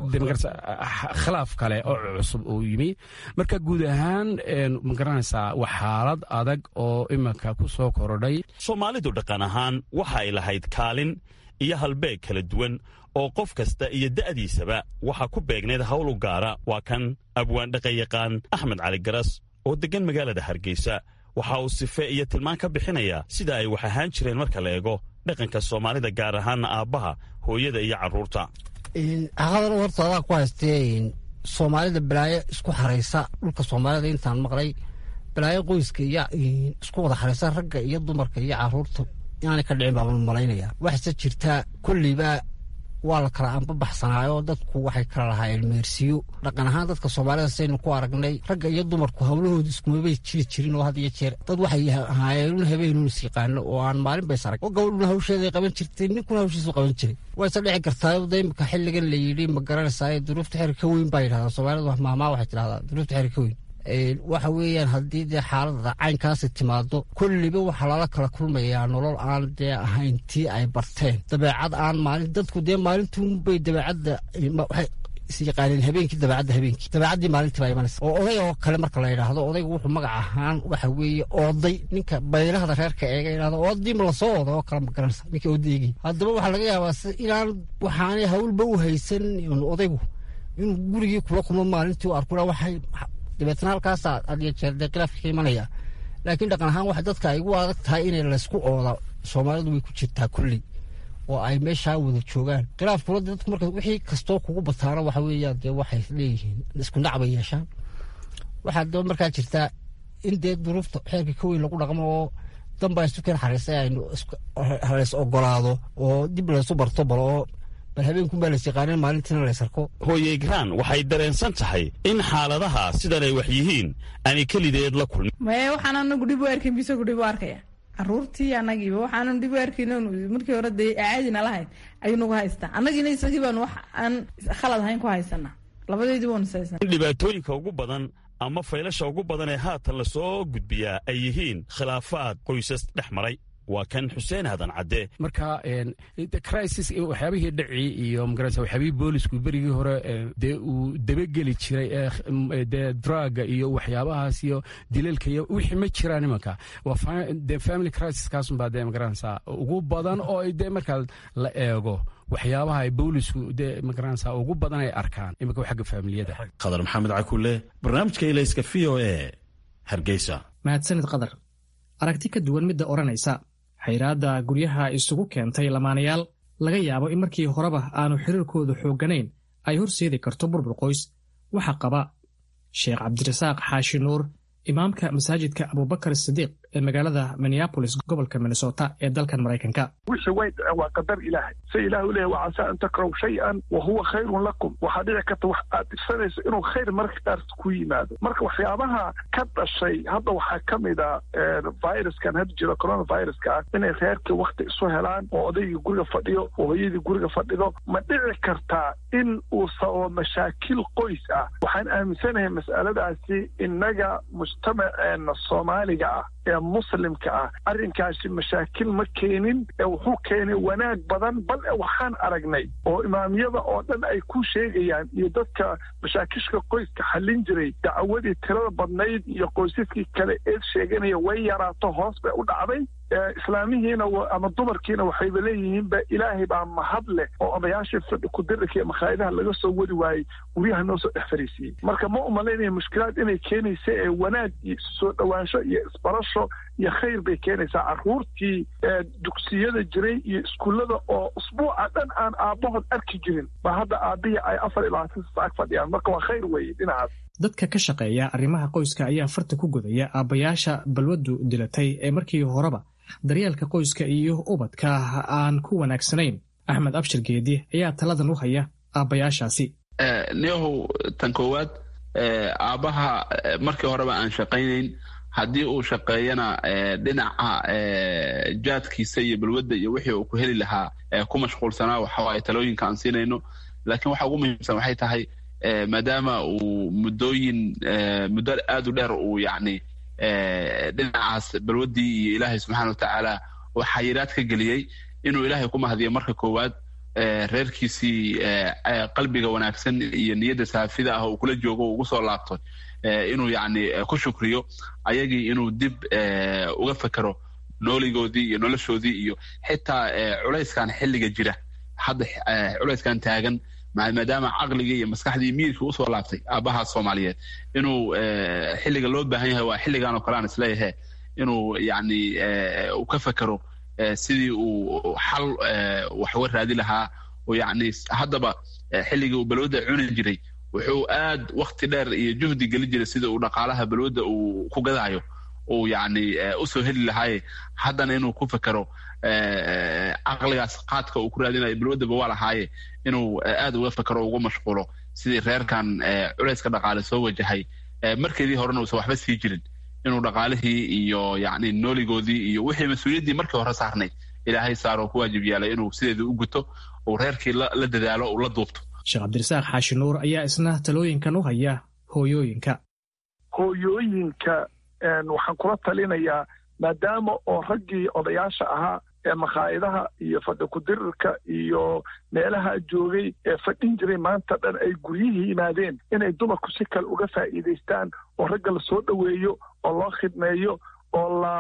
khilaaf kale oo cusub uu yimi marka guud ahaan magaranaysaa waa xaalad adag oo iminka ku soo korodhay soomaalidu dhaqan ahaan waxa ay lahayd kaalin iyo halbeeg kala duwan oo qof kasta iyo da'diisaba waxaa ku beegneed hawl u gaara waa kan abwaan dhaqanyaqaan axmed cali garas oo deggan magaalada hargeysa waxa uu sife iyo tilmaan ka bixinayaa sida ay wax ahaan jireen marka la eego dhaqanka soomaalida gaar ahaana aabbaha hooyada iyo carruurta haqadan horta adaa ku haystee soomaalida balaayo isku xaraysa dhulka soomaalida intaan maqlay balaayo qoyska iyo isku wada xaraysa ragga iyo dumarka iyo caruurta inaanay ka dhicin baaban malaynaya waxase jirtaa kolleyba waa la kala anbabaxsanaayo dadku waxay kala lahaayeen meersiyo dhaqan ahaan dadka soomaalida saynu ku aragnay ragga iyo dumarku hawlahooda iskumabay jiri jirin oo had iyo jeer dad waxay ahaayeen habeenun is yaqaano oo aan maalin bays arag oo gabadhuna hawsheeday qaban jirtay ninkuna hawshiisu qaban jiray wayse dhici kartaa da imika xilligan la yidhi ma garanaysaa duruufta xeer ka weyn baa yidhahdaa soomaalida mahmaa waxay tidhahdaa duruufta xeer ka weyn waxa weeyaan haddii dee xaalada caynkaasi timaado kolliba waxaa lala kala kulmayaa nolol aan dee ahayn tii ay barteen dabeecad aan maalin dadku dee maalintuunbay dabeecadda waxay isyaqaaneen habeenkii dabeecadda habeenkii dabeecaddii maalintii baa imanaysa oo oday oo kale marka la yidhaahdo odaygu wuxuu magac ahaan waxa weeye ooday ninka baylahda reerka eega yidhahdo oodii ma lasoo ooda oo kale ma garanaysa ninka odaygii haddaba waxaa laga yaabaa si inaan waxaanay hawlba u haysan odaygu inuu gurigii kula kulmo maalintii u arkuna waxay dabeetna halkaasa adiyo jeer dee khilaafka ka imanaya laakiin dhaqan ahaan waxa dadka ay ugu adag tahay inay laysku ooda soomaalidu way ku jirtaa kulli oo ay meeshaa wada joogaan khilaafkuna dadku marka wixii kastoo kugu bataana waxa weeyaan dee waxay leeyihiin isku nac bay yeeshaan waxaa daba markaa jirtaa in dee duruufta xeerka ka weyn lagu dhaqmo oo danbaa isu keen xariisay aynu haleys ogolaado oo dib laysu barto bal oo bal habeenkunbaa lays yaqaanin maalintiina lays arko hooye graan waxay dareensan tahay in xaaladaha sidan ay wax yihiin aanay kelideed la kulmin maye waxaan anagu dhib u arkayn bisagu dhib u arkaya caruurtii anagiiba waxaanan dhib u arkayn markii hore dee caadina lahayn ayuu nagu haystaa annagiina isagii baan wax aan khalad ahayn ku haysanaa labadeedii waanu haysanaa in dhibaatooyinka ugu badan ama faylasha ugu badan ee haatan lasoo gudbiyaa ay yihiin khilaafaad qoysas dhex maray waa kan xuseen hadan cadde marka crisis waxyaabihii dhaci iyo magarasa waxyaabihii boolisku berigii hore dee uu dabageli jiray dee draga iyo waxyaabahaas iyo dilalka iyo wixii ma jiraan imanka waa dee family crisis kaasunbaa dee magaranaysa ugu badan oo dee markaa la eego waxyaabaha ay boolisku dee magaranaysa ugu badan ay arkaan imanka xagga faamiliyada qadar maxamed cakulle barnaamijka ilayska v o e hargeysa mahadsanid qadar aragti ka duwan midda odhanaysa xayraadda guryaha isugu keentay lamaanayaal laga yaabo in markii horeba aanu xiriirkoodu xoogganayn ay horseedi karto burbur qoys waxaa qaba sheekh cabdirasaaq xaashi nuur imaamka masaajidka abubakar sidiiq ee magaalada minneabolis gobolka minnesota ee dalkan maraykanka wixii way dhaceen waa qadar ilaahay se ilaah u leeyahy wacasaa an takrahu shay-an wa huwa khayrun lakum waxaa dhici karta wax aad dhibsanayso inuu khayr marka qaar ku yimaado marka waxyaabaha ka dhashay hadda waxaa ka mid a viruskan hadda jiro coronaviruska ah inay reerkii wakti isu helaan oo odaygii guriga fadhiyo oo hooyadii guriga fadhido ma dhici kartaa in uu sababo mashaakil qoys ah waxaan aaminsanahay mas'aladaasi innaga mujtamaceena soomaaliga ah ee muslimka ah arrinkaasi mashaakil ma keenin ee wuxuu keenay wanaag badan bal e waxaan aragnay oo imaamyada oo dhan ay ku sheegayaan iyo dadka mashaakishka qoyska xallin jiray dacwadii tirada badnayd iyo qoysaskii kale eed sheeganaya way yaraato hoos bay u dhacday islaamihiina ama dumarkiina waxayba leeyihiinba ilaahay baa mahad leh oo odayaashii fadhi kudirarka iyo makhaayadaha laga soo wadi waayey guryaha noo soo dhex fariisiiyey marka ma umalaynaya mushkilaad inay keenaysa ee wanaag iyo soo dhowaansho iyo isbarasho iyo khayr bay keenaysaa carruurtii dugsiyada jiray iyo iskuullada oo usbuuca dhan aan aabbahood arki jirin ba hadda aabbihii ay afar iyo labaatan sasaag fadhiyaan marka waa khayr weeye dhinacaas dadka ka shaqeeya arrimaha qoyska ayaa farta ku godaya aabbayaasha balwaddu dilatay ee markii horeba daryeelka qoyska iyo ubadka aan ku wanaagsanayn axmed abshir geedi ayaa taladan u haya aabbayaashaasi neehow tan koowaad aabbaha markii horeba aan shaqaynayn haddii uu shaqeeyana dhinaca jaadkiisa iyo balwadda iyo wixii uu ku heli lahaa ku mashquulsanaa waxawaaye talooyinka aan siinayno laakiin waxa ugu muhiimsan waxay tahay maadaama uu muddooyin muddo aad u dheer uu yacni dhinacaas balwaddii iyo ilaahay subxaana watacaala uu xayiraad ka geliyey inuu ilaahay ku mahadiyo marka koowaad reerkiisii qalbiga wanaagsan iyo niyadda saafida ah uu kula joogo ugu soo laabto inuu yacni ku shukriyo ayagii inuu dib uga fekero nooligoodii iyo noloshoodii iyo xitaa culayskan xilliga jira hadda culayskan taagan maadaama caqligii iyo maskaxdii miirkii usoo laabtay aabbaha soomaaliyeed inuu xilliga loo baahan yahay waa xilligan oo kale aan isleeyahe inuu yacni uu ka fekero sidii uu xal wax uga raadi lahaa oo yacni haddaba xilligii uu balwadda cuni jiray wuxuu aad wakti dheer iyo juhdi geli jiray sida uu dhaqaalaha balwadda uu ku gadaayo uu yacni usoo heli lahaaye haddana inuu ku fekero caqligaas qaadka uu ku raadinayo balwaddaba waa lahaaye inuu aad uga fekero ugu mashquulo sidii reerkan culayska dhaqaale soo wajahay markeedii horena uusan waxba sii jirin inuu dhaqaalihii iyo yacni nooligoodii iyo wixii mas-uuliyaddii markii hore saarnay ilaahay saaroo ku waajib yaalay inuu sideedii u guto uu reerkii la dadaalo uu la duubto sheekh cabdirasaaq xaashi nuur ayaa isna talooyinkan u haya hooyooyinka hooyooyinka waxaan kula talinayaa maadaama oo raggii odayaasha ahaa ee makhaayadaha iyo fadhi kudirirka iyo meelaha joogay ee fadhin jiray maanta dhan ay guryihii yimaadeen inay dumarku si kale uga faa'iidaystaan oo ragga la soo dhoweeyo oo loo khidmeeyo oo la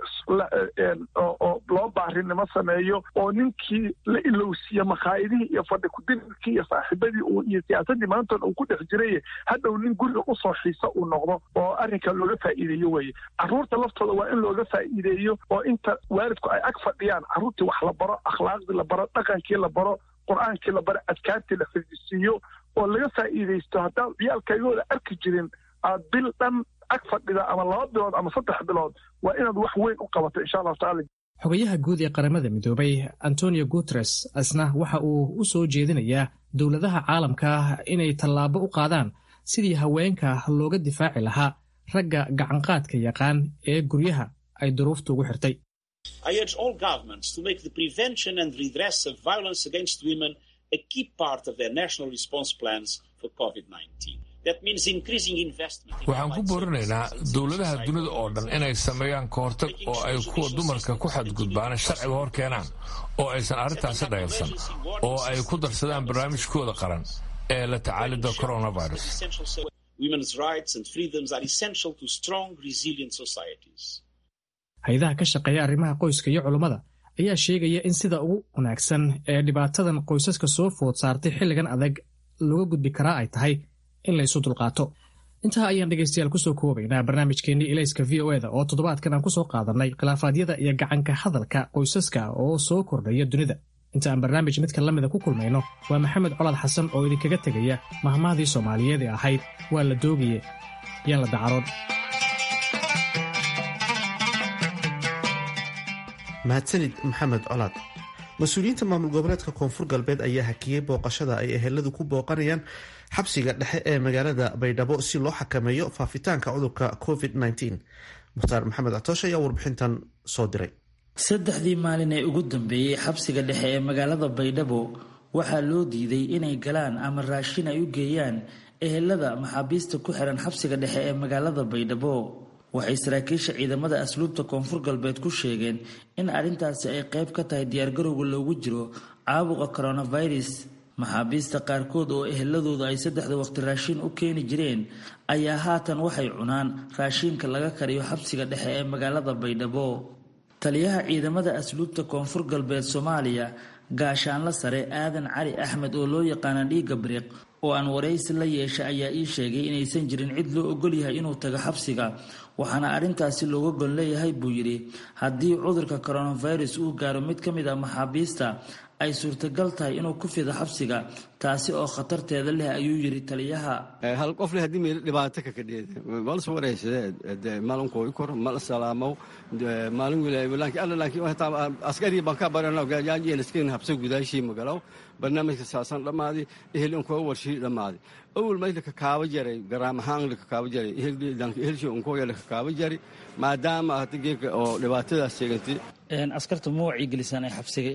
oo loo baarinimo sameeyo oo ninkii la ilowsiiye makhaayidihii iyo fadhi kudirkii iyo saaxiibadii uu iyo siyaasaddii maantoon uu ku dhex jiray hadhow nin guriga usoo xiisa uu noqdo oo arrinka looga faa'iideeyo weeye carruurta laftooda waa in looga faa'iideeyo oo inta waalidku ay ag fadhiyaan carruurtii wax la baro akhlaaqdii la baro dhaqankii la baro qur-aankii la baro adkaartii la fidisiiyo oo laga faa'iidaysto haddaad ciyaalkaygooda arki jirin aad bil dhan ag fadhida ama laba bilood ama saddex bilood waa inaad wax weyn u qabato insha allahu tacala xogayaha guud ee qaramada midoobay antonio guteres isna waxa uu u soo jeedinayaa dowladaha caalamka inay tallaabo u qaadaan sidii haweenka looga difaaci lahaa ragga gacanqaadka yaqaan ee guryaha ay duruuftu ugu xirtay waxaan ku boorinaynaa dowladaha dunida oo dhan inay sameeyaan kahortag oo ay kuwa dumarka ku xadgudbaan sharciga hor keenaan oo aysan arrintaasi dhayalsan oo ay ku darsadaan barnaamijkooda qaran ee la tacaalida coronavirus hay-adaha ka shaqeeya arrimaha qoyska iyo culummada ayaa sheegaya in sida ugu wanaagsan ee dhibaatadan qoysaska soo food saartay xilligan adag looga gudbi karaa ay tahay in laysu dulqaato intaa ayaan dhegaystayaal kusoo koobaynaa barnaamijkeennii ilayska v o eda oo toddobaadkan aan kusoo qaadannay khilaafaadyada iyo gacanka hadalka qoysaska oo soo kordhaya dunida inta aan barnaamij midka lamida ku kulmayno waa maxamed colaad xasan oo idinkaga tegaya mahmahdii soomaaliyeed ee ahayd waa la doogaye yaan la dacaroon mahadsanid maxamed colaad mas-uuliyiinta maamul goboleedka koonfur galbeed ayaa hakiyey booqashada ay eheladu ku booqanayaan xabsiga dhexe ee magaalada baydhabo si loo xakameeyo faafitaanka cudurka covid mukhtaar maxamed catoosh ayaa warbixintan soo diray saddexdii maalin ee ugu dambeeyey xabsiga dhexe ee magaalada baydhabo waxaa loo diiday inay galaan ama raashin ay u geeyaan ehelada maxaabiista ku xiran xabsiga dhexe ee magaalada baydhabo waxay saraakiisha ciidamada asluubta koonfur galbeed ku sheegeen in arrintaasi ay qayb ka tahay diyaargarowga loogu jiro caabuqa coronavirus maxaabiista qaarkood oo eheladooda ay saddexda waqti raashiin u keeni jireen ayaa haatan waxay cunaan raashiinka laga kariyo xabsiga dhexe ee magaalada baydhabo taliyaha ciidamada asluubta koonfur galbeed soomaaliya gaashaanla sare aadan cali axmed oo loo yaqaana dhiiga biriq oo aan waraysi la yeesha ayaa ii sheegay inaysan jirin cid loo ogol yahay inuu tago xabsiga waxaana arrintaasi looga gon leeyahay buu yidhi haddii cudurka coronavirus uu gaaro mid ka mid ah maxaabiista ay suurtagal tahay inuu ku fido xabsiga taasi oo khatarteeda leh ayuu yidhi taliyaha hal qof leh haddii meel dhibaato ka kadheeda malas waraysadee maalin kooyi kor mal salaamo maalin wilaay laakiin askari baan ka barana gaajaajiyeliskin habsa gudaashii magalow barnaamijka saasan dhammaadi ehel unkoo warshii dhammaadi awal mayla kakaaba jaray garaam ahaan la kakaaba jaray ehelshi unkooya la kakaaba jari maadaama hada geeka oo dhibaatadaas sheegantay askarta ma wacyigelisaan ay xabsiga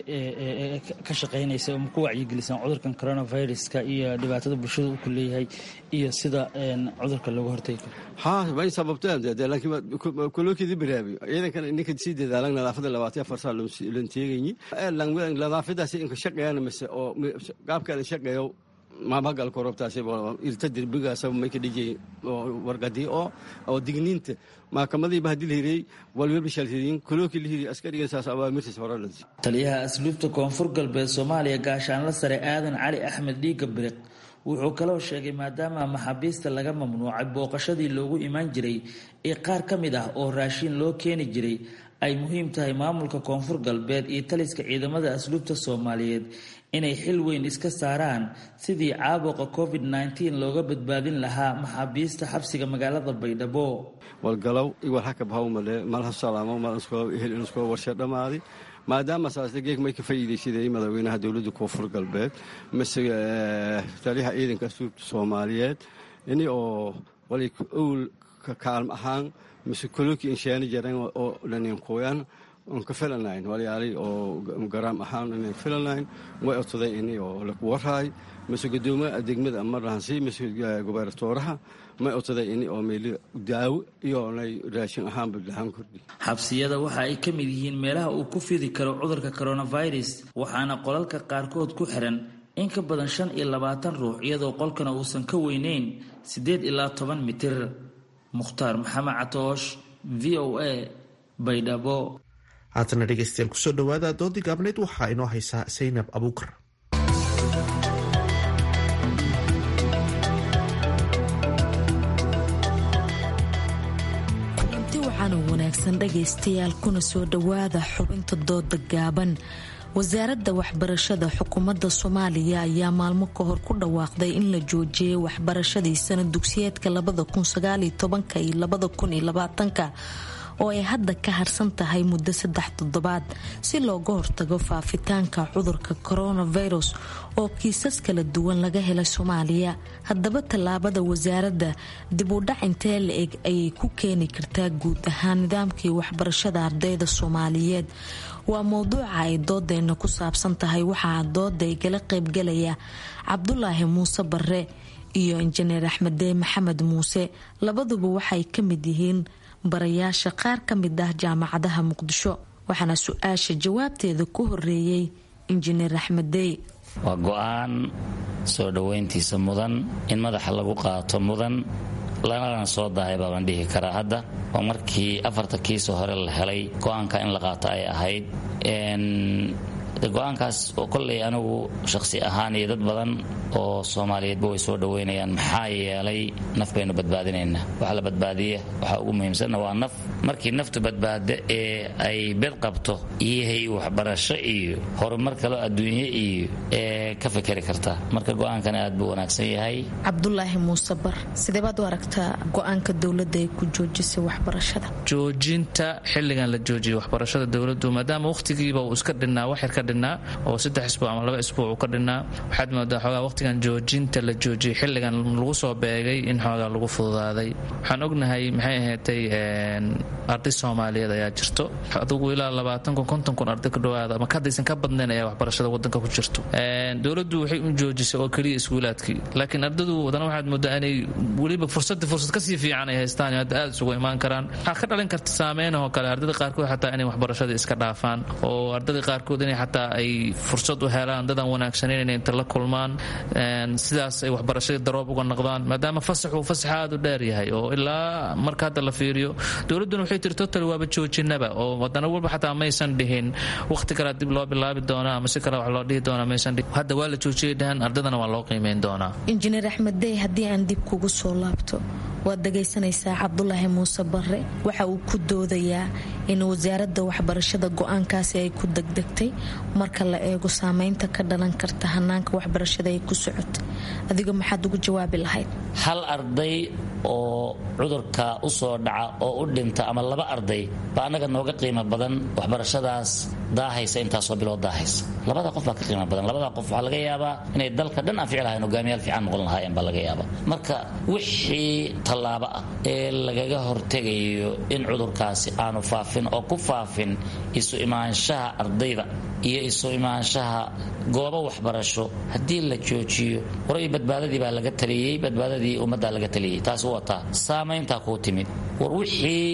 ka shaqaynaysa ma ku wacyigelisaan cudurkan coronaviruska iyo dhibaatada bulshada uu ku leeyahay iyo sida cudurka looga hortagi karo ha may sababteen laakiin kolokidi baraabi ciidankan ninka sii dadaalan nadaafada labaatan afar saa lan teegayi nadaafadaasi inka shaqeeyana mise oo gaabkeeda shaqeeyo maamagal korobtaasi irta derbigaasa mayka dhijay wargadii oo oo digniinta maxkamadii bahdi lahirey walwalba shalhiriin kolooki lahiri askariga saas awaamirtiis horalansi taliyaha asluubta koonfur galbeed soomaaliya gaashaanla sare aadan cali axmed dhiiga biriq wuxuu kaloo sheegay maadaama maxaabiista laga mamnuucay booqashadii loogu imaan jiray ee qaar ka mid ah oo raashiin loo keeni jiray ay muhiim tahay maamulka koonfur galbeed iyo taliska ciidamada asluubta soomaaliyeed inay xil weyn iska saaraan sidii caabuqa covid -19 looga badbaadin lahaa maxaabiista xabsiga magaalada baydhabo walgalow iwal hakab hawmale malha salaamo mal ehel inuskoo warshe dhammaadi maadaama saasle geeg may ka faa'iidaysaday madaxweynaha dowladda koonfur galbeed mise taliyaha ciidanka asluubta soomaaliyeed ini oo wali owl ka kaalm ahaan mise kolooki inshaani jareen oo dhaninkuyan on ka filanayn walyaali oo garaam ahaan inan filanayn way odsaday ini oo laku waraay mise gudoomiya degmada marhansi mise gobernatooraha may odsaday ini oo meeli daawo iyo nay raashin ahaanba dhahaan kordhi xabsiyada waxa ay ka mid yihiin meelaha uu ku fidi karo cudurka coronavirus waxaana qolalka qaarkood ku xiran in ka badan shan iyo labaatan ruux iyadoo qolkana uusan ka weyneyn siddeed ilaa toban mitir mukhtaar maxamed catoosh v o a baydhabo haatana dhegeystayaal kusoo dhawaada doodii gaabneyd waxaa inoo haysaa saynab abuukar kulanti waxaanu wanaagsan dhagaystayaal kuna soo dhowaada xubinta dooda gaaban wasaaradda waxbarashada xukuumadda soomaaliya ayaa maalmo ka hor ku dhawaaqday in la joojiyay waxbarashadii sanad dugsiyeedka iyo oo ay hadda ka harsan tahay muddo saddex toddobaad si looga hortago faafitaanka cudurka coronavirus oo kiisas kala duwan laga helay soomaaliya haddaba tallaabada wasaaradda dib u dhac intee la eg ayay ku keeni kartaa guud ahaan nidaamkii waxbarashada ardayda soomaaliyeed waa mowduuca ay doodeena ku saabsan tahay waxaa dooda igala qaybgalaya cabdulaahi muuse bare iyo injineer axmedee maxamed muuse labaduba waxay ka mid yihiin barayaasha qaar ka mid ah jaamacadaha muqdisho waxaana su-aasha jawaabteeda ku horeeyey injineer axmedey waa go-aan soo dhoweyntiisa mudan in madaxa lagu qaato mudan lanana soo dahay baabaan dhihi karaa hadda oo markii afarta kiisoo hore la helay go-aanka in la qaato ay ahayd go-aankaas oo kolley anigu shaqsi ahaan iyo dad badan oo soomaaliyeedba way soo dhoweynayaan maxaa yeelay naf baynu badbaadinaynaa waxa la badbaadiya waxaa ugu muhiimsanna waa naf markii naftu badbaada ee ay bed qabto iyahay waxbarasho iyo horumar kaloo adduunye iyo ee ka fikeri kartaa marka go-aankan aad buu wanaagsan yahay cabdulaahi muuse bar sidee baad u aragtaa go-aanka dowladda ay ku joojisay waxbarashada joojinta xilligan la joojiyay waxbarashada dowladdu maadaama wakhtigiiba uu iska dhinnaa wax yar ka dhinnaa oo saddex isbuuc ama laba isbuuc uu ka dhinnaa waxaad moodaa xoogaa wakhtigan joojinta la joojiyay xilligan lagu soo beegay in xoogaa lagu fududaaday waxaan ognahay maxay ahaatay arday soomaaliyeed ayaa jirto adugu ilaa labaatan kun konton kun arday ku dhawaada ama kadaysan ka badnayn ayaa waxbarashada wadanka ku jirto dowladdu waxay u joojisay oo keliya iskuulaadkii laakiin ardadu wadana waxaad moodaa inay weliba fursadii fursad kasii fiican ay haystaan hadda aad isugu imaan karaan waxaa ka dhalin karta saameynahoo kale ardada qaarkood xataa inay waxbarashada iska dhaafaan oo ardada qaarkood inay xataa ay fursad u helaan dadan wanaagsaneyn inay inta la kulmaan sidaas ay waxbarashadii daroob uga noqdaan maadaama fasaxuu fasax aad u dheer yahay oo ilaa marka hadda la fiiriyo dowladduna waxay tiri total waaba joojinaba oo wadana walba xataa maysan dhihin waqti kale dib loo bilaabi doonaa ama si kale wax loo dhihi doonaa maysan dhihin hadda waa la joojiyay dhahan ardadana waa loo qiimeyn doonaa injineer axmed dey haddii aan dib kugu soo laabto waad dhagaysanaysaa cabdulaahi muuse bare waxa uu ku doodayaa in wasaaradda waxbarashada go-aankaasi ay ku degdegtay marka la eego saameynta ka dhalan karta hanaanka waxbarashada ay ku socota adiga maxaad ugu jawaabi lahayd hal arday oo cudurka u soo dhaca oo u dhinta ama laba arday baa annaga nooga qiimo badan waxbarashadaas daahaysa intaasoo bilood daahaysa labada qof baa ka qiimo badan labada qof waxaa laga yaabaa inay dalka dhan anfici lahayn hogaamiyaal fiican noqon lahaayeen baa laga yaabaa marka wixii tallaabo ah ee lagaga hortegayo in cudurkaasi aanu faafin oo ku faafin isu imaanshaha ardayda iyo isu imaanshaha goobo waxbarasho haddii la joojiyo horay badbaadadii baa laga taliyey badbaadadii ummaddaa laga taliyey taas wataa saamayntaa kuu timid war wixii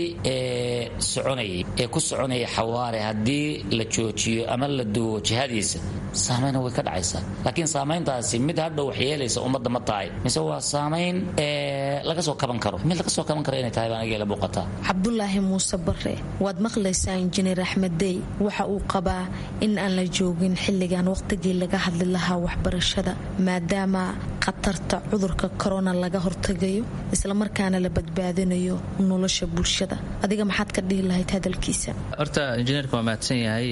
soconayay ee ku soconaya xawaare haddii la joojiyo ama la duwo jihadiisa saamaynna way ka dhacaysaa laakiin saamayntaasi mid hadhow wax yeelaysa ummadda ma tahay mise waa saamayn laga soo kaban karo mid laga soo kaban karo inay tahay baan agela muuqataa cabdulaahi muuse bare waad maqlaysaa injineer axmed dey waxa uu qabaa in aan la joogin xilligan waqtigii laga hadli lahaa waxbarashada maadaama khatarta cudurka korona laga hortagayo islamarkaana la badbaadinayo nolosha bulshada adiga maxaad ka dhihi lahayd hadalkiisa horta injineerka waa mahadsan yahay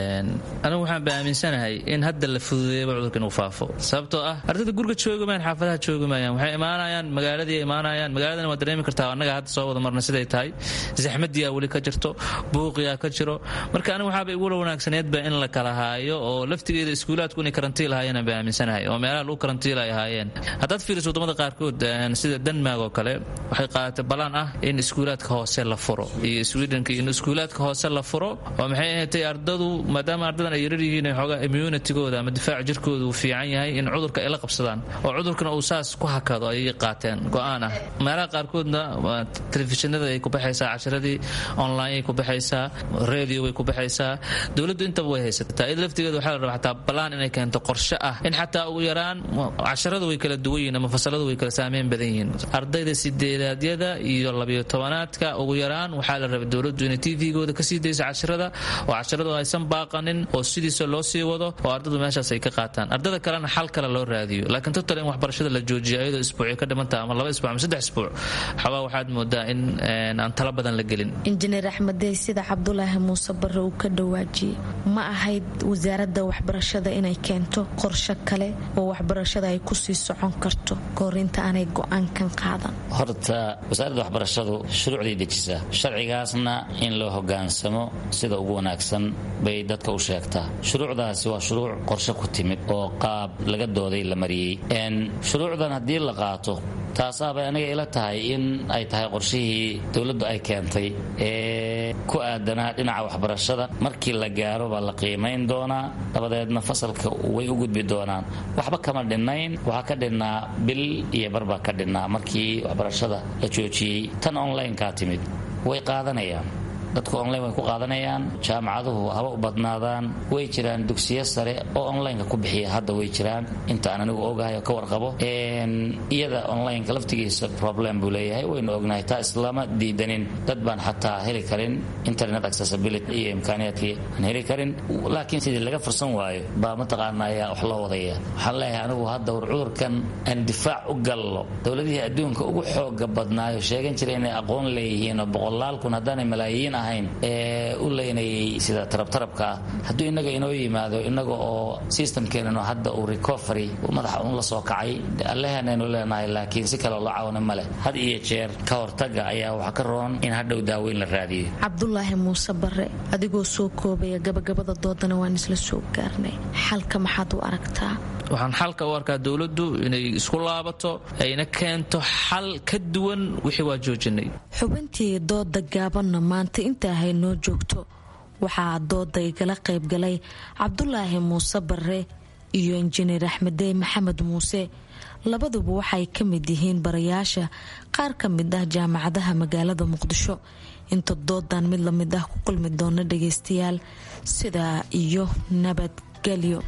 anigu waxaan ba aaminsanahay in hadda la fududeeyaba cudurka inuu faafo sababtoo ah ardayda guriga joogamayaan xaafadaha joogamayaan waxay imaanayaan magaaladii imaanayaan magaaladana waa dareemi kartaa annaga hadda soo wada marna siday tahay zaxmadiyaa weli ka jirto buuqiyaa ka jiro marka anigu waxaaba igula wanaagsaneedba in la kala haayo oo laftigeeda iskuulaadku inay karantiil ahaayeen ba aaminsanahay oo meelaha lagu karantiil ay ahaayeen haddaad fiiriso wadamada qaarkood sida denmark oo kale waxay qaadatay balaan ah in iskuulaadka hoose la furo iyo swedhenka in iskuulaadka hoose la furo oo maxay ahaatay ardadu maadaama ardadan ay yarar yihiin xoogaa immunitigooda ama difaaca jirkooda uu fiican yahay in cudurka ay la qabsadaan oo cudurkana uu saas ku hakado ayay qaateen go-aan ah meelaha qaarkoodna telefishinada ay ku baxaysaa cashiradii online ay ku baxaysaa radio way ku baxaysaa dowladdu intaba way haysataa iyada laftigeeda waxaa la rabaa xataa balaan inay keento qorshe ah in xataa ugu yaraan casharada way way kala duwan yihiin ama fasaladu way kala saameyn badan yihiin ardayda sideedaadyada iyo labiyo tobanaadka ugu yaraan waxaa la rabay dowladdu inay tvgooda kasii dayso cashirada oo cashiradu aysan baaqanin oo sidiisa loo sii wado oo ardadu meeshaas ay ka qaataan ardada kalena xal kale loo raadiyo laakiin total in waxbarashada la joojiyo ayadoo isbuucyo ka dhimantaha ama laba isbuuc ama saddex isbuuc xabaa waxaad moodaa in aan tala badan la gelin injineer axmedey sida cabdulaahi muuse bare uu ka dhawaajiyey ma ahayd wasaaradda waxbarashada inay keento qorshe kale oo waxbarashada ay kusii socon karto koorinta aanay go-aankan qaadan horta wasaaradda waxbarashadu shuruucday dejisaa sharcigaasna in loo hogaansamo sida ugu wanaagsan bay dadka u sheegtaa shuruucdaasi waa shuruuc qorshe ku timid oo qaab laga dooday la mariyey shuruucdan haddii la qaato taasaabay aniga ila tahay in ay tahay qorshihii dowladdu ay keentay ee ku aadanaa dhinaca waxbarashada markii la gaaro baa la qiimayn doonaa dabadeedna fasalka way u gudbi doonaan waxba kama dhinnayn waxaa ka dhinnaa bil iyo barbaa ka dhinnaa markii waxbarashada la joojiyey tan online-kaa timid way qaadanayaan dadku online way ku qaadanayaan jaamacaduhu haba u badnaadaan way jiraan dugsiyo sare oo onlineka ku bixiya hadda way jiraan inta aan anigu ogahay oo ka warqabo iyada onlineka laftigiisa problem buu leeyahay waynu ognahay taa islama diidanin dad baan xataa heli karin internet accessibility iyo imkaaniyaadkii aan heli karin laakiin sidii laga fursan waayo baa mataqaana ayaa wax loo wadaya waxaan leeyahay anigu hadda war cudurkan aan difaac u gallo dowladihii adduunka ugu xooga badnaayo sheegan jiray inay aqoon leeyihiin oo boqolaal kun haddaanay malaayiin ahayn ee u leynayay sida tarabtarabka ah hadduu innaga inoo yimaado innaga oo systemkeenanu hadda uu recovery madaxa un la soo kacay allehanaynu leenahay laakiin si kaleo loo caawina ma leh had iyo jeer ka hortaga ayaa waxaa ka roon in hadhow daaweyn la raadiyo cabdulaahi muuse bare adigoo soo koobaya gabagabada doodana waan isla soo gaarnay xalka maxaad u aragtaa waxaan xalka u arkaa dowladdu inay isku laabato ayna keento xal ka duwan wixii waa joojinay xubintii dooda gaabanna maanta intaa haynoo joogto waxaa dooda igala qaybgalay cabdulaahi muuse bare iyo injineer axmedey maxamed muuse labaduba waxay ka mid yihiin barayaasha qaar ka mid ah jaamacadaha magaalada muqdisho inta doodan mid lamid ah ku kulmi doona dhageystayaal sidaa iyo nabadgelyo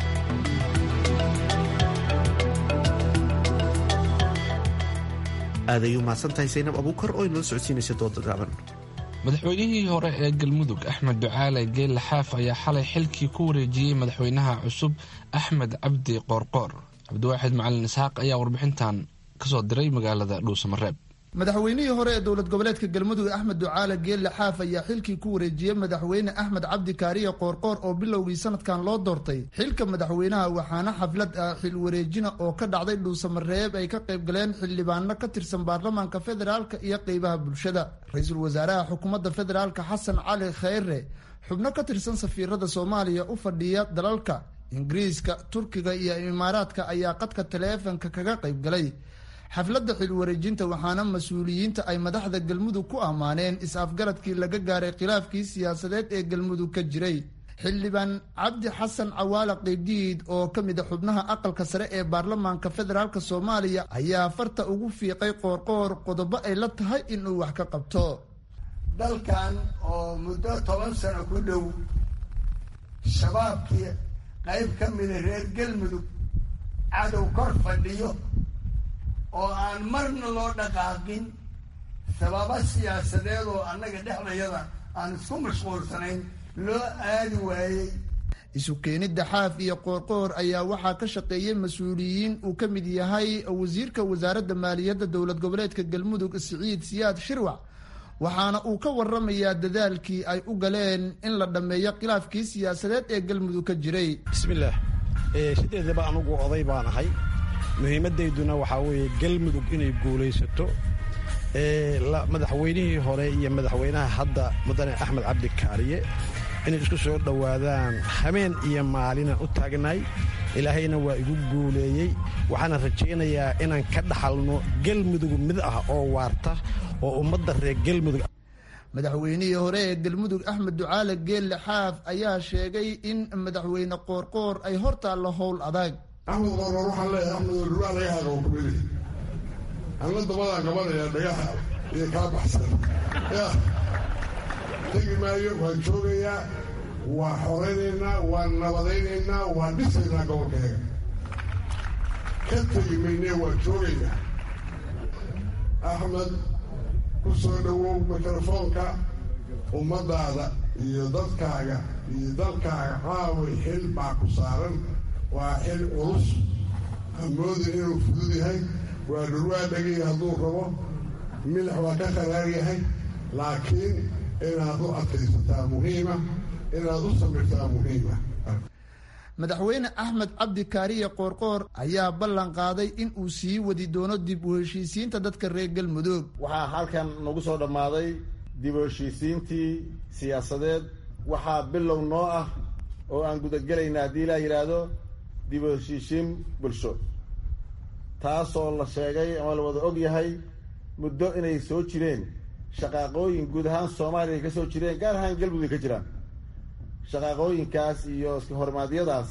aaday u mahadsantahay saynab abuukar oo inoo socodsiinaysa dooda gaaban madaxweynihii hore ee galmudug axmed ducaale geelle xaaf ayaa xalay xilkii ku wareejiyey madaxweynaha cusub axmed cabdi qoorqoor cabdiwaaxid macalin isxaaq ayaa warbixintan kasoo diray magaalada dhuusamareeb madaxweynihii hore ee dowlad goboleedka galmudug axmed ducaale geelle xaaf ayaa xilkii ku wareejiyey madaxweyne axmed cabdi kaariye qoorqoor oo bilowgii sanadkan loo doortay xilka madaxweynaha waxaana xaflad ah xil wareejina oo ka dhacday dhuusamareeb ay ka qayb galeen xildhibaano ka tirsan baarlamaanka federaalka iyo qeybaha bulshada ra-iisul wasaaraha xukuumadda federaalka xasan cali kheyre xubno ka tirsan safiirada soomaaliya u fadhiya dalalka ingiriiska turkiga iyo imaaraadka ayaa qadka taleefanka kaga qayb galay xafladda xil wareejinta waxaana mas-uuliyiinta ay madaxda galmudug ku ammaaneen is-afgaradkii laga gaaray khilaafkii siyaasadeed ee galmudug ka jiray xildhibaan cabdi xasan cawaala qeydiid oo ka mid a xubnaha aqalka sare ee baarlamaanka federaalk soomaaliya ayaa farta ugu fiiqay qoorqoor qodobo ay la tahay inuu wax ka qabto dalkan oo muddo toban sano ku dhow shabaabkii qayb ka mida reer galmudug cadow kor fadhiyo oo aan marna loo dhaqaaqin sababo siyaasadeed oo annaga dhexdayada aan isku mashquulsanayn loo aadi waayey isu keenidda xaaf iyo qoorqoor ayaa waxaa ka shaqeeyey mas-uuliyiin uu ka mid yahay wasiirka wasaaradda maaliyadda dowlad goboleedka galmudug siciid siyaad shirwac waxaana uu ka waramayaa dadaalkii ay u galeen in la dhammeeyo khilaafkii siyaasadeed ee galmudug ka jiray bismillaah sideedaba anugu oday baan ahay muhiimadayduna waxaa weeye galmudug inay guulaysato madaxweynihii hore iyo madaxweynaha hadda mudane axmed cabdi kaariye inay isku soo dhowaadaan habeen iyo maalina u taagnaay ilaahayna waa igu guuleeyey waxaana rajaynayaa inaan ka dhaxalno galmudug mid ah oo waarta oo ummadda reer galmudug madaxweynihii hore ee galmudug axmed ducaale geelle xaaf ayaa sheegay in madaxweyne qoorqoor ay hortaallo howl adag axmed qoorqoor waxaan leeyahay axmed rugaa dhagaha qabo kumeli anla dabadaan qabanaya dhagaha iyo kaa baxsan ya tegi maayo waan joogayaa waa xoraynaynaa waan nabadaynaynaa waan dhisaynaa gobolkeega ka tegi maynee waa joogaynaa axmed ku soo dhowow mikrofoonka ummaddaada iyo dadkaaga iyo dalkaaga caaway xil baa ku saaran waa xil culus hamoodin inuu fudud yahay waa dhurwaa dhegay hadduu rabo milix waa ka qaraar yahay laakiin inaad u adkaysataa muhiima inaad u samirtaa muhiima madaxweyne axmed cabdi kaariye qoorqoor ayaa ballan qaaday in uu sii wadi doono dib u heshiisiinta dadka reer galmudug waxaa halkan nagu soo dhammaaday dib u heshiisiintii siyaasadeed waxaa bilow noo ah oo aan gudagelayna haddii ilaa yidhaahdo dib u heshiisiin bulsho taasoo la sheegay ama la wada og yahay muddo inay soo jireen shaqaaqooyin guud ahaan soomaaliya ay ka soo jireen gaar ahaan galmudug ay ka jiraan shaqaaqooyinkaas iyo iska hormaadyadaas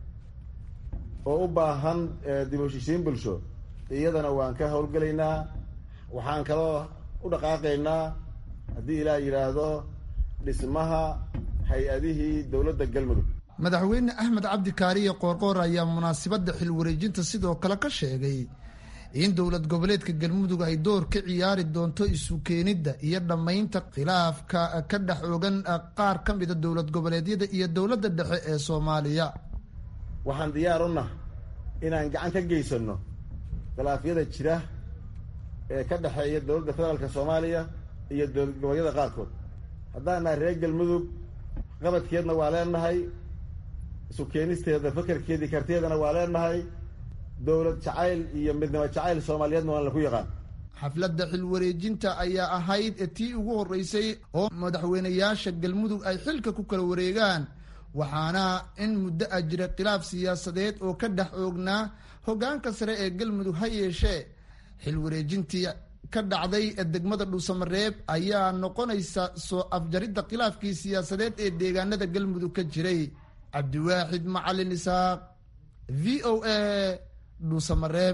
oo u baahan dib u heshiisiin bulsho iyadana waan ka howlgelaynaa waxaan kaloo u dhaqaaqaynaa haddii ilaah yidhaahdo dhismaha hay-adihii dowladda galmudug madaxweyne axmed cabdi kaariye qoorqoor ayaa munaasabadda xil wareejinta sidoo kale ka sheegay in dowlad goboleedka galmudug ay door ka ciyaari doonto isu keenidda iyo dhammaynta khilaafka ka dhex ogan qaar ka mida dowlad goboleedyada iyo dowladda dhexe ee soomaaliya waxaan diyaar u nah inaan gacan ka geysanno khilaafyada jira ee ka dhexeeya dowladda federaalka soomaaliya iyo dowlad goboleedyada qaarkood haddaan nahay reer galmudug qabadkeedna waa leenahay isu keenisteeda fakarkeedii kartiyeedana waa leenahay dowlad jacayl iyo midnimo jacayl soomaaliyeedna waan laku yaqaan xafladda xil wareejinta ayaa ahayd tii ugu horreysay oo madaxweynayaasha galmudug ay xilka ku kala wareegaan waxaana in muddo a jira khilaaf siyaasadeed oo ka dhex oognaa hoggaanka sare ee galmudug ha yeeshee xil wareejintii ka dhacday degmada dhuusamareeb ayaa noqonaysa soo afjaridda khilaafkii siyaasadeed ee deegaanada galmudug ka jiray cabdiwaaxid macalin isaaq v o a dhuusamareeb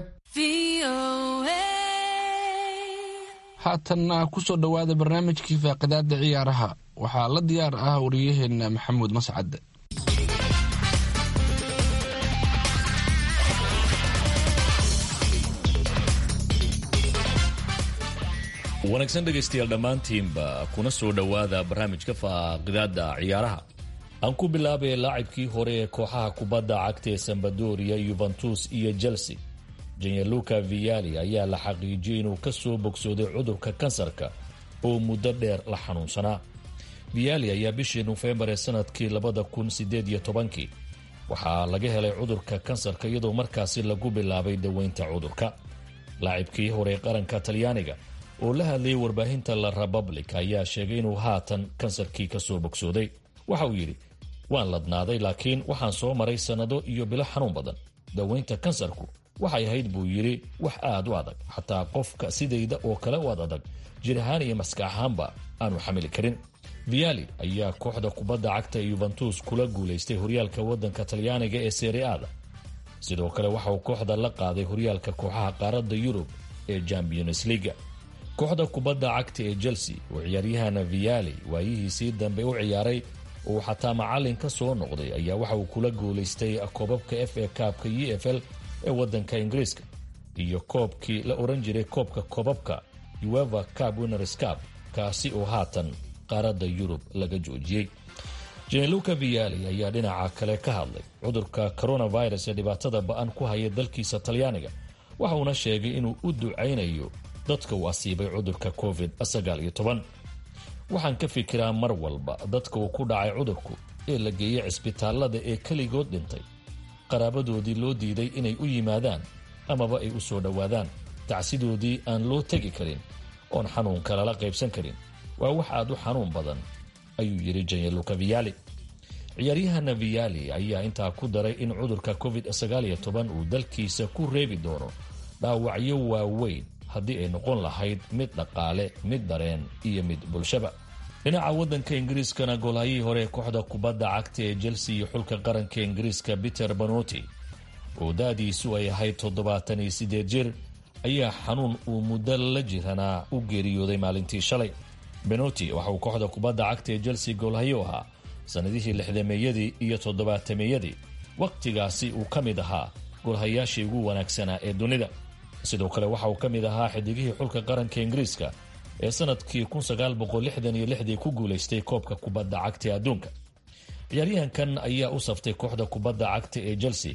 haatanna kusoo dhowaada barnaamijkii faaqidaada ciyaaraha waxaa la diyaar ah wariyaheena maxamuud mascad wanaagsan dhegaystayaal dhammaantiinba kuna soo dhowaada barnaamijka faaqidaada ciyaaraha aan ku bilaabay laacibkii hore ee kooxaha kubadda cagta ee sambadoria yuventus iyo chelsea janyaluka viali ayaa la xaqiijiyey inuu ka soo bogsooday cudurka kansarka oo muddo dheer la xanuunsanaa viali ayaa bishii nofembar ee sanadkii labada kun sideed iyo tobankii waxaa laga helay cudurka kansarka iyadoo markaasi lagu bilaabay daweynta cudurka laacibkii hore ee qaranka talyaaniga oo la hadlayay warbaahinta la republic ayaa sheegay inuu haatan kansarkii kasoo bogsooday waxa uu yidhi waan ladnaaday laakiin waxaan soo maray sannado iyo bilo xanuun badan daweynta kansarku waxay ahayd buu yidhi wax aad u adag xataa qofka sidayda oo kale u ad adag jir ahaan iyo maska ahaanba aanu xamili karin viali ayaa kooxda kubadda cagta ee yuventus kula guulaystay horyaalka waddanka talyaaniga ee seriada sidoo kale waxa uu kooxda la qaaday horyaalka kooxaha qaaradda yurub ee champions leaga kooxda kubadda cagta ee chelsea oo ciyaaryahana viali waayihiisii dambe u ciyaaray uu xataa macalin ka soo noqday ayaa waxa uu kula guulaystay koobabka f a kaabka u f l ee waddanka ingiriiska iyo koobkii la oran jiray koobka koobabka ueva cab winners cab kaasi oo haatan qaaradda yurub laga joojiyey jeneluka viali ayaa dhinaca kale ka hadlay cudurka coronavirus ee dhibaatada ba-an ku haya dalkiisa talyaaniga waxa uuna sheegay inuu u ducaynayo dadka uu asiibay cudurka covid waxaan ka fikiraa mar walba dadka uu ku dhacay cudurku ee la geeyey cisbitaalada ee keligood dhintay qaraabadoodii loo diiday inay u yimaadaan amaba ay u soo dhowaadaan tacsidoodii aan loo tegi karin oon xanuunka lala qaybsan karin waa wax aad u xanuun badan ayuu yidhi janyaluka viali ciyaaryahana viali ayaa intaa ku daray in cudurka covid uu dalkiisa ku reebi doono dhaawacyo waaweyn haddii ay noqon lahayd mid dhaqaale mid dareen iyo mid bulshaba dhinaca waddanka ingiriiskana goolhayihii hore ee kooxda kubadda cagta ee chelsea iyo xulka qaranka ingiriiska peter banoti oo da-diisu ay ahayd toddobaatan iyo siddeed jir ayaa xanuun uu muddo la jiranaa u geeriyooday maalintii shalay benoti waxa uu kooxda kubadda cagta ee chelsea goolhayo ahaa sannadihii lixdameeyadii iyo toddobaatameeyadii wakhtigaasi uu ka mid ahaa goolhayaashii ugu wanaagsanaa ee dunida sidoo kale waxa uu ka mid ahaa xidigihii xulka qaranka ingiriiska ee sanadkii dii ku guulaystay koobka kubadda cagta ee adduunka ciyaaryahankan ayaa u saftay kooxda kubadda cagta ee chelsea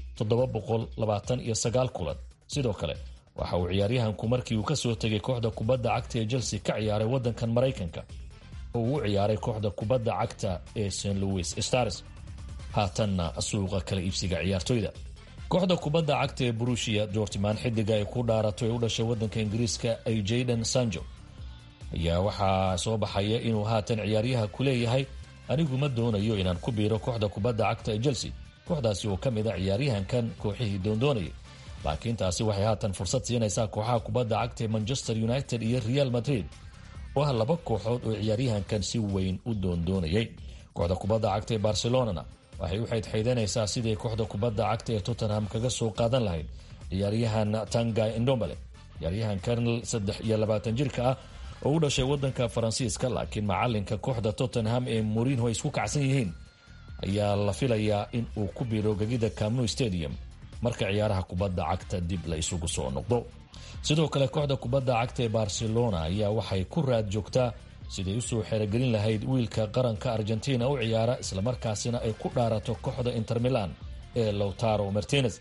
kulan sidoo kale waxa uu ciyaaryahanku markii uu kasoo tegay kooxda kubadda cagta ee chelsea ka ciyaaray wadankan maraykanka oo uu u ciyaaray kooxda kubadda cagta ee st louis stars haatanna suuqa kala iibsiga ciyaartoyda kooxda kubadda cagta ee brushia dortman xidiga ay ku dhaarato ee u dhashay wadanka ingiriiska ay jayden sanjo ayaa waxaa soo baxaya inuu haatan ciyaaryaha ku leeyahay anigu ma doonayo inaan ku biiro kooxda kubadda cagta ee chelsea kooxdaasi oo ka mid a ciyaaryahankan kooxihii doondoonayay laakiin taasi waxay haatan fursad siinaysaa kooxaha kubadda cagta ee manchester united iyo real madrid oo ah laba kooxood oo ciyaaryahankan si weyn u doondoonayay kooxda kubadda cagta ee barcelonana waxay u xaydxaydanaysaa sidii kooxda kubadda cagta ee tottenham kaga soo qaadan lahayd ciyaaryahan tangay indombale ciyaaryahankan saddex iyo labaatan jirka ah oo u dhashay wadanka faransiiska laakiin macalinka kooxda tottenham ee morinho ay isku kacsan yihiin ayaa la filayaa in uu ku biiro gegida camnu stadium marka ciyaaraha kubadda cagta dib la isugu soo noqdo sidoo kale kooxda kubadda cagta ee barcelona ayaa waxay ku raad joogtaa siday usoo xerogelin lahayd wiilka qaranka argentina u ciyaara islamarkaasina ay ku dhaarato kooxda inter milan ee lowtaro martinez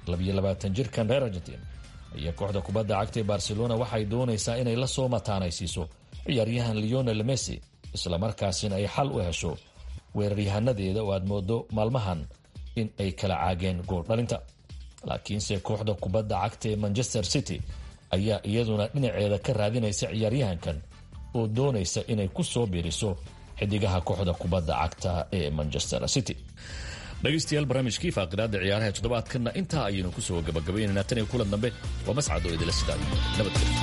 jirkan reer argentin ayaa kooxda kubadda cagta ee barcelona waxay doonaysaa inay la soo mataanaysiiso ciyaaryahan leonel messi islamarkaasina ay xal u hesho weeraryahanadeeda oo aad moodo maalmahan in ay kala caageen gooldhalinta laakiinse kooxda kubadda cagta ee manchester city ayaa iyaduna dhinaceeda ka raadinaysa ciyaaryahankan oo doonaysa inay ku soo biiriso xidigaha kooxda kubadda cagta ee manchester city dhegaystayaal barnaamijkii faaqidaada ciyaaraha toddobaadkanna intaa ayaynu kusoo gabagabaynaynaa tan iyo kulan dambe waa mascado idila sidaa nabadgelyo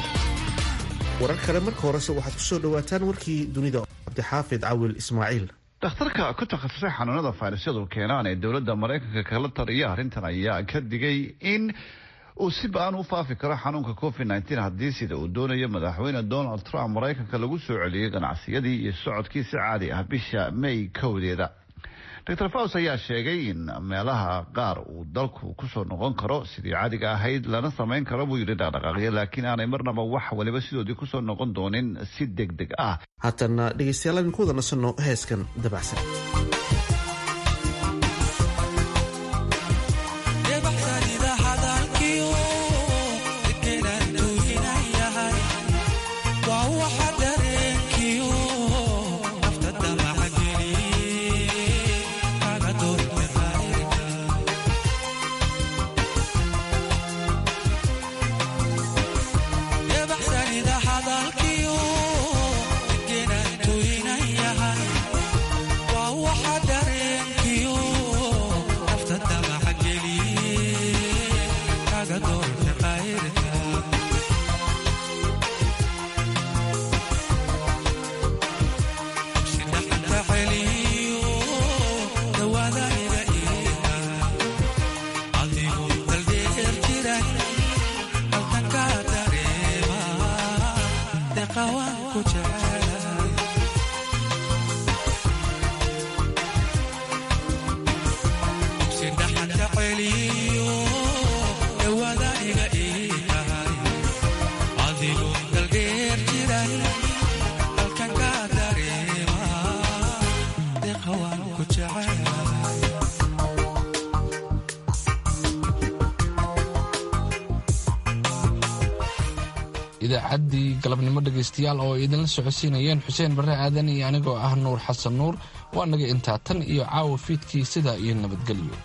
warar kale marka horese waxaad kusoo dhawaataan warkii dunida cabdixaafid cawil ismaaciil dhakhtarka ku takhasusay xanuunada fayrasyadu keenaan ee dowladda maraykanka kala taliya arrintan ayaa ka digay in uu si ba-an u faafi karo xanuunka covid nteen haddii sida uu doonayo madaxweyne donald trump maraykanka lagu soo celiyey ganacsiyadii iyo socodkii si caadi ah bisha may kowdeeda dor faus ayaa sheegay in meelaha qaar uu dalku kusoo noqon karo sidii caadiga ahayd lana samayn karo buu yidhi dhaqdhaqaaqyo laakiin aanay marnaba wax waliba sidoodii kusoo noqon doonin si deg deg ah haatanna dhegaystayaal aynu ku wada nasanno heeskan dabacsan idaacaddii galabnimo dhegaystayaal oo idinla socodsiinayeen xuseen barre aadan iyo anigoo ah nuur xasan nuur waa naga intaa tan iyo caawa fiidkii sidaa iyo nabadgelyo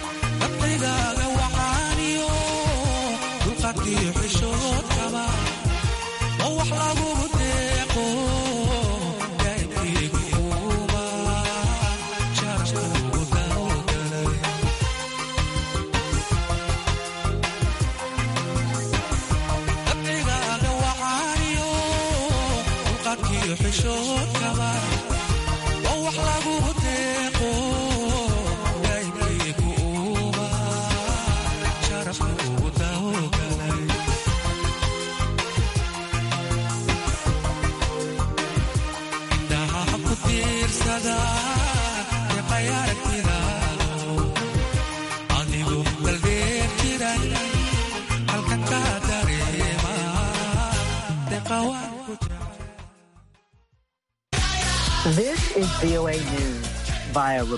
dabqigaaga waxaaniyo dulqadkiyo xishood qaba This is VOA News. Via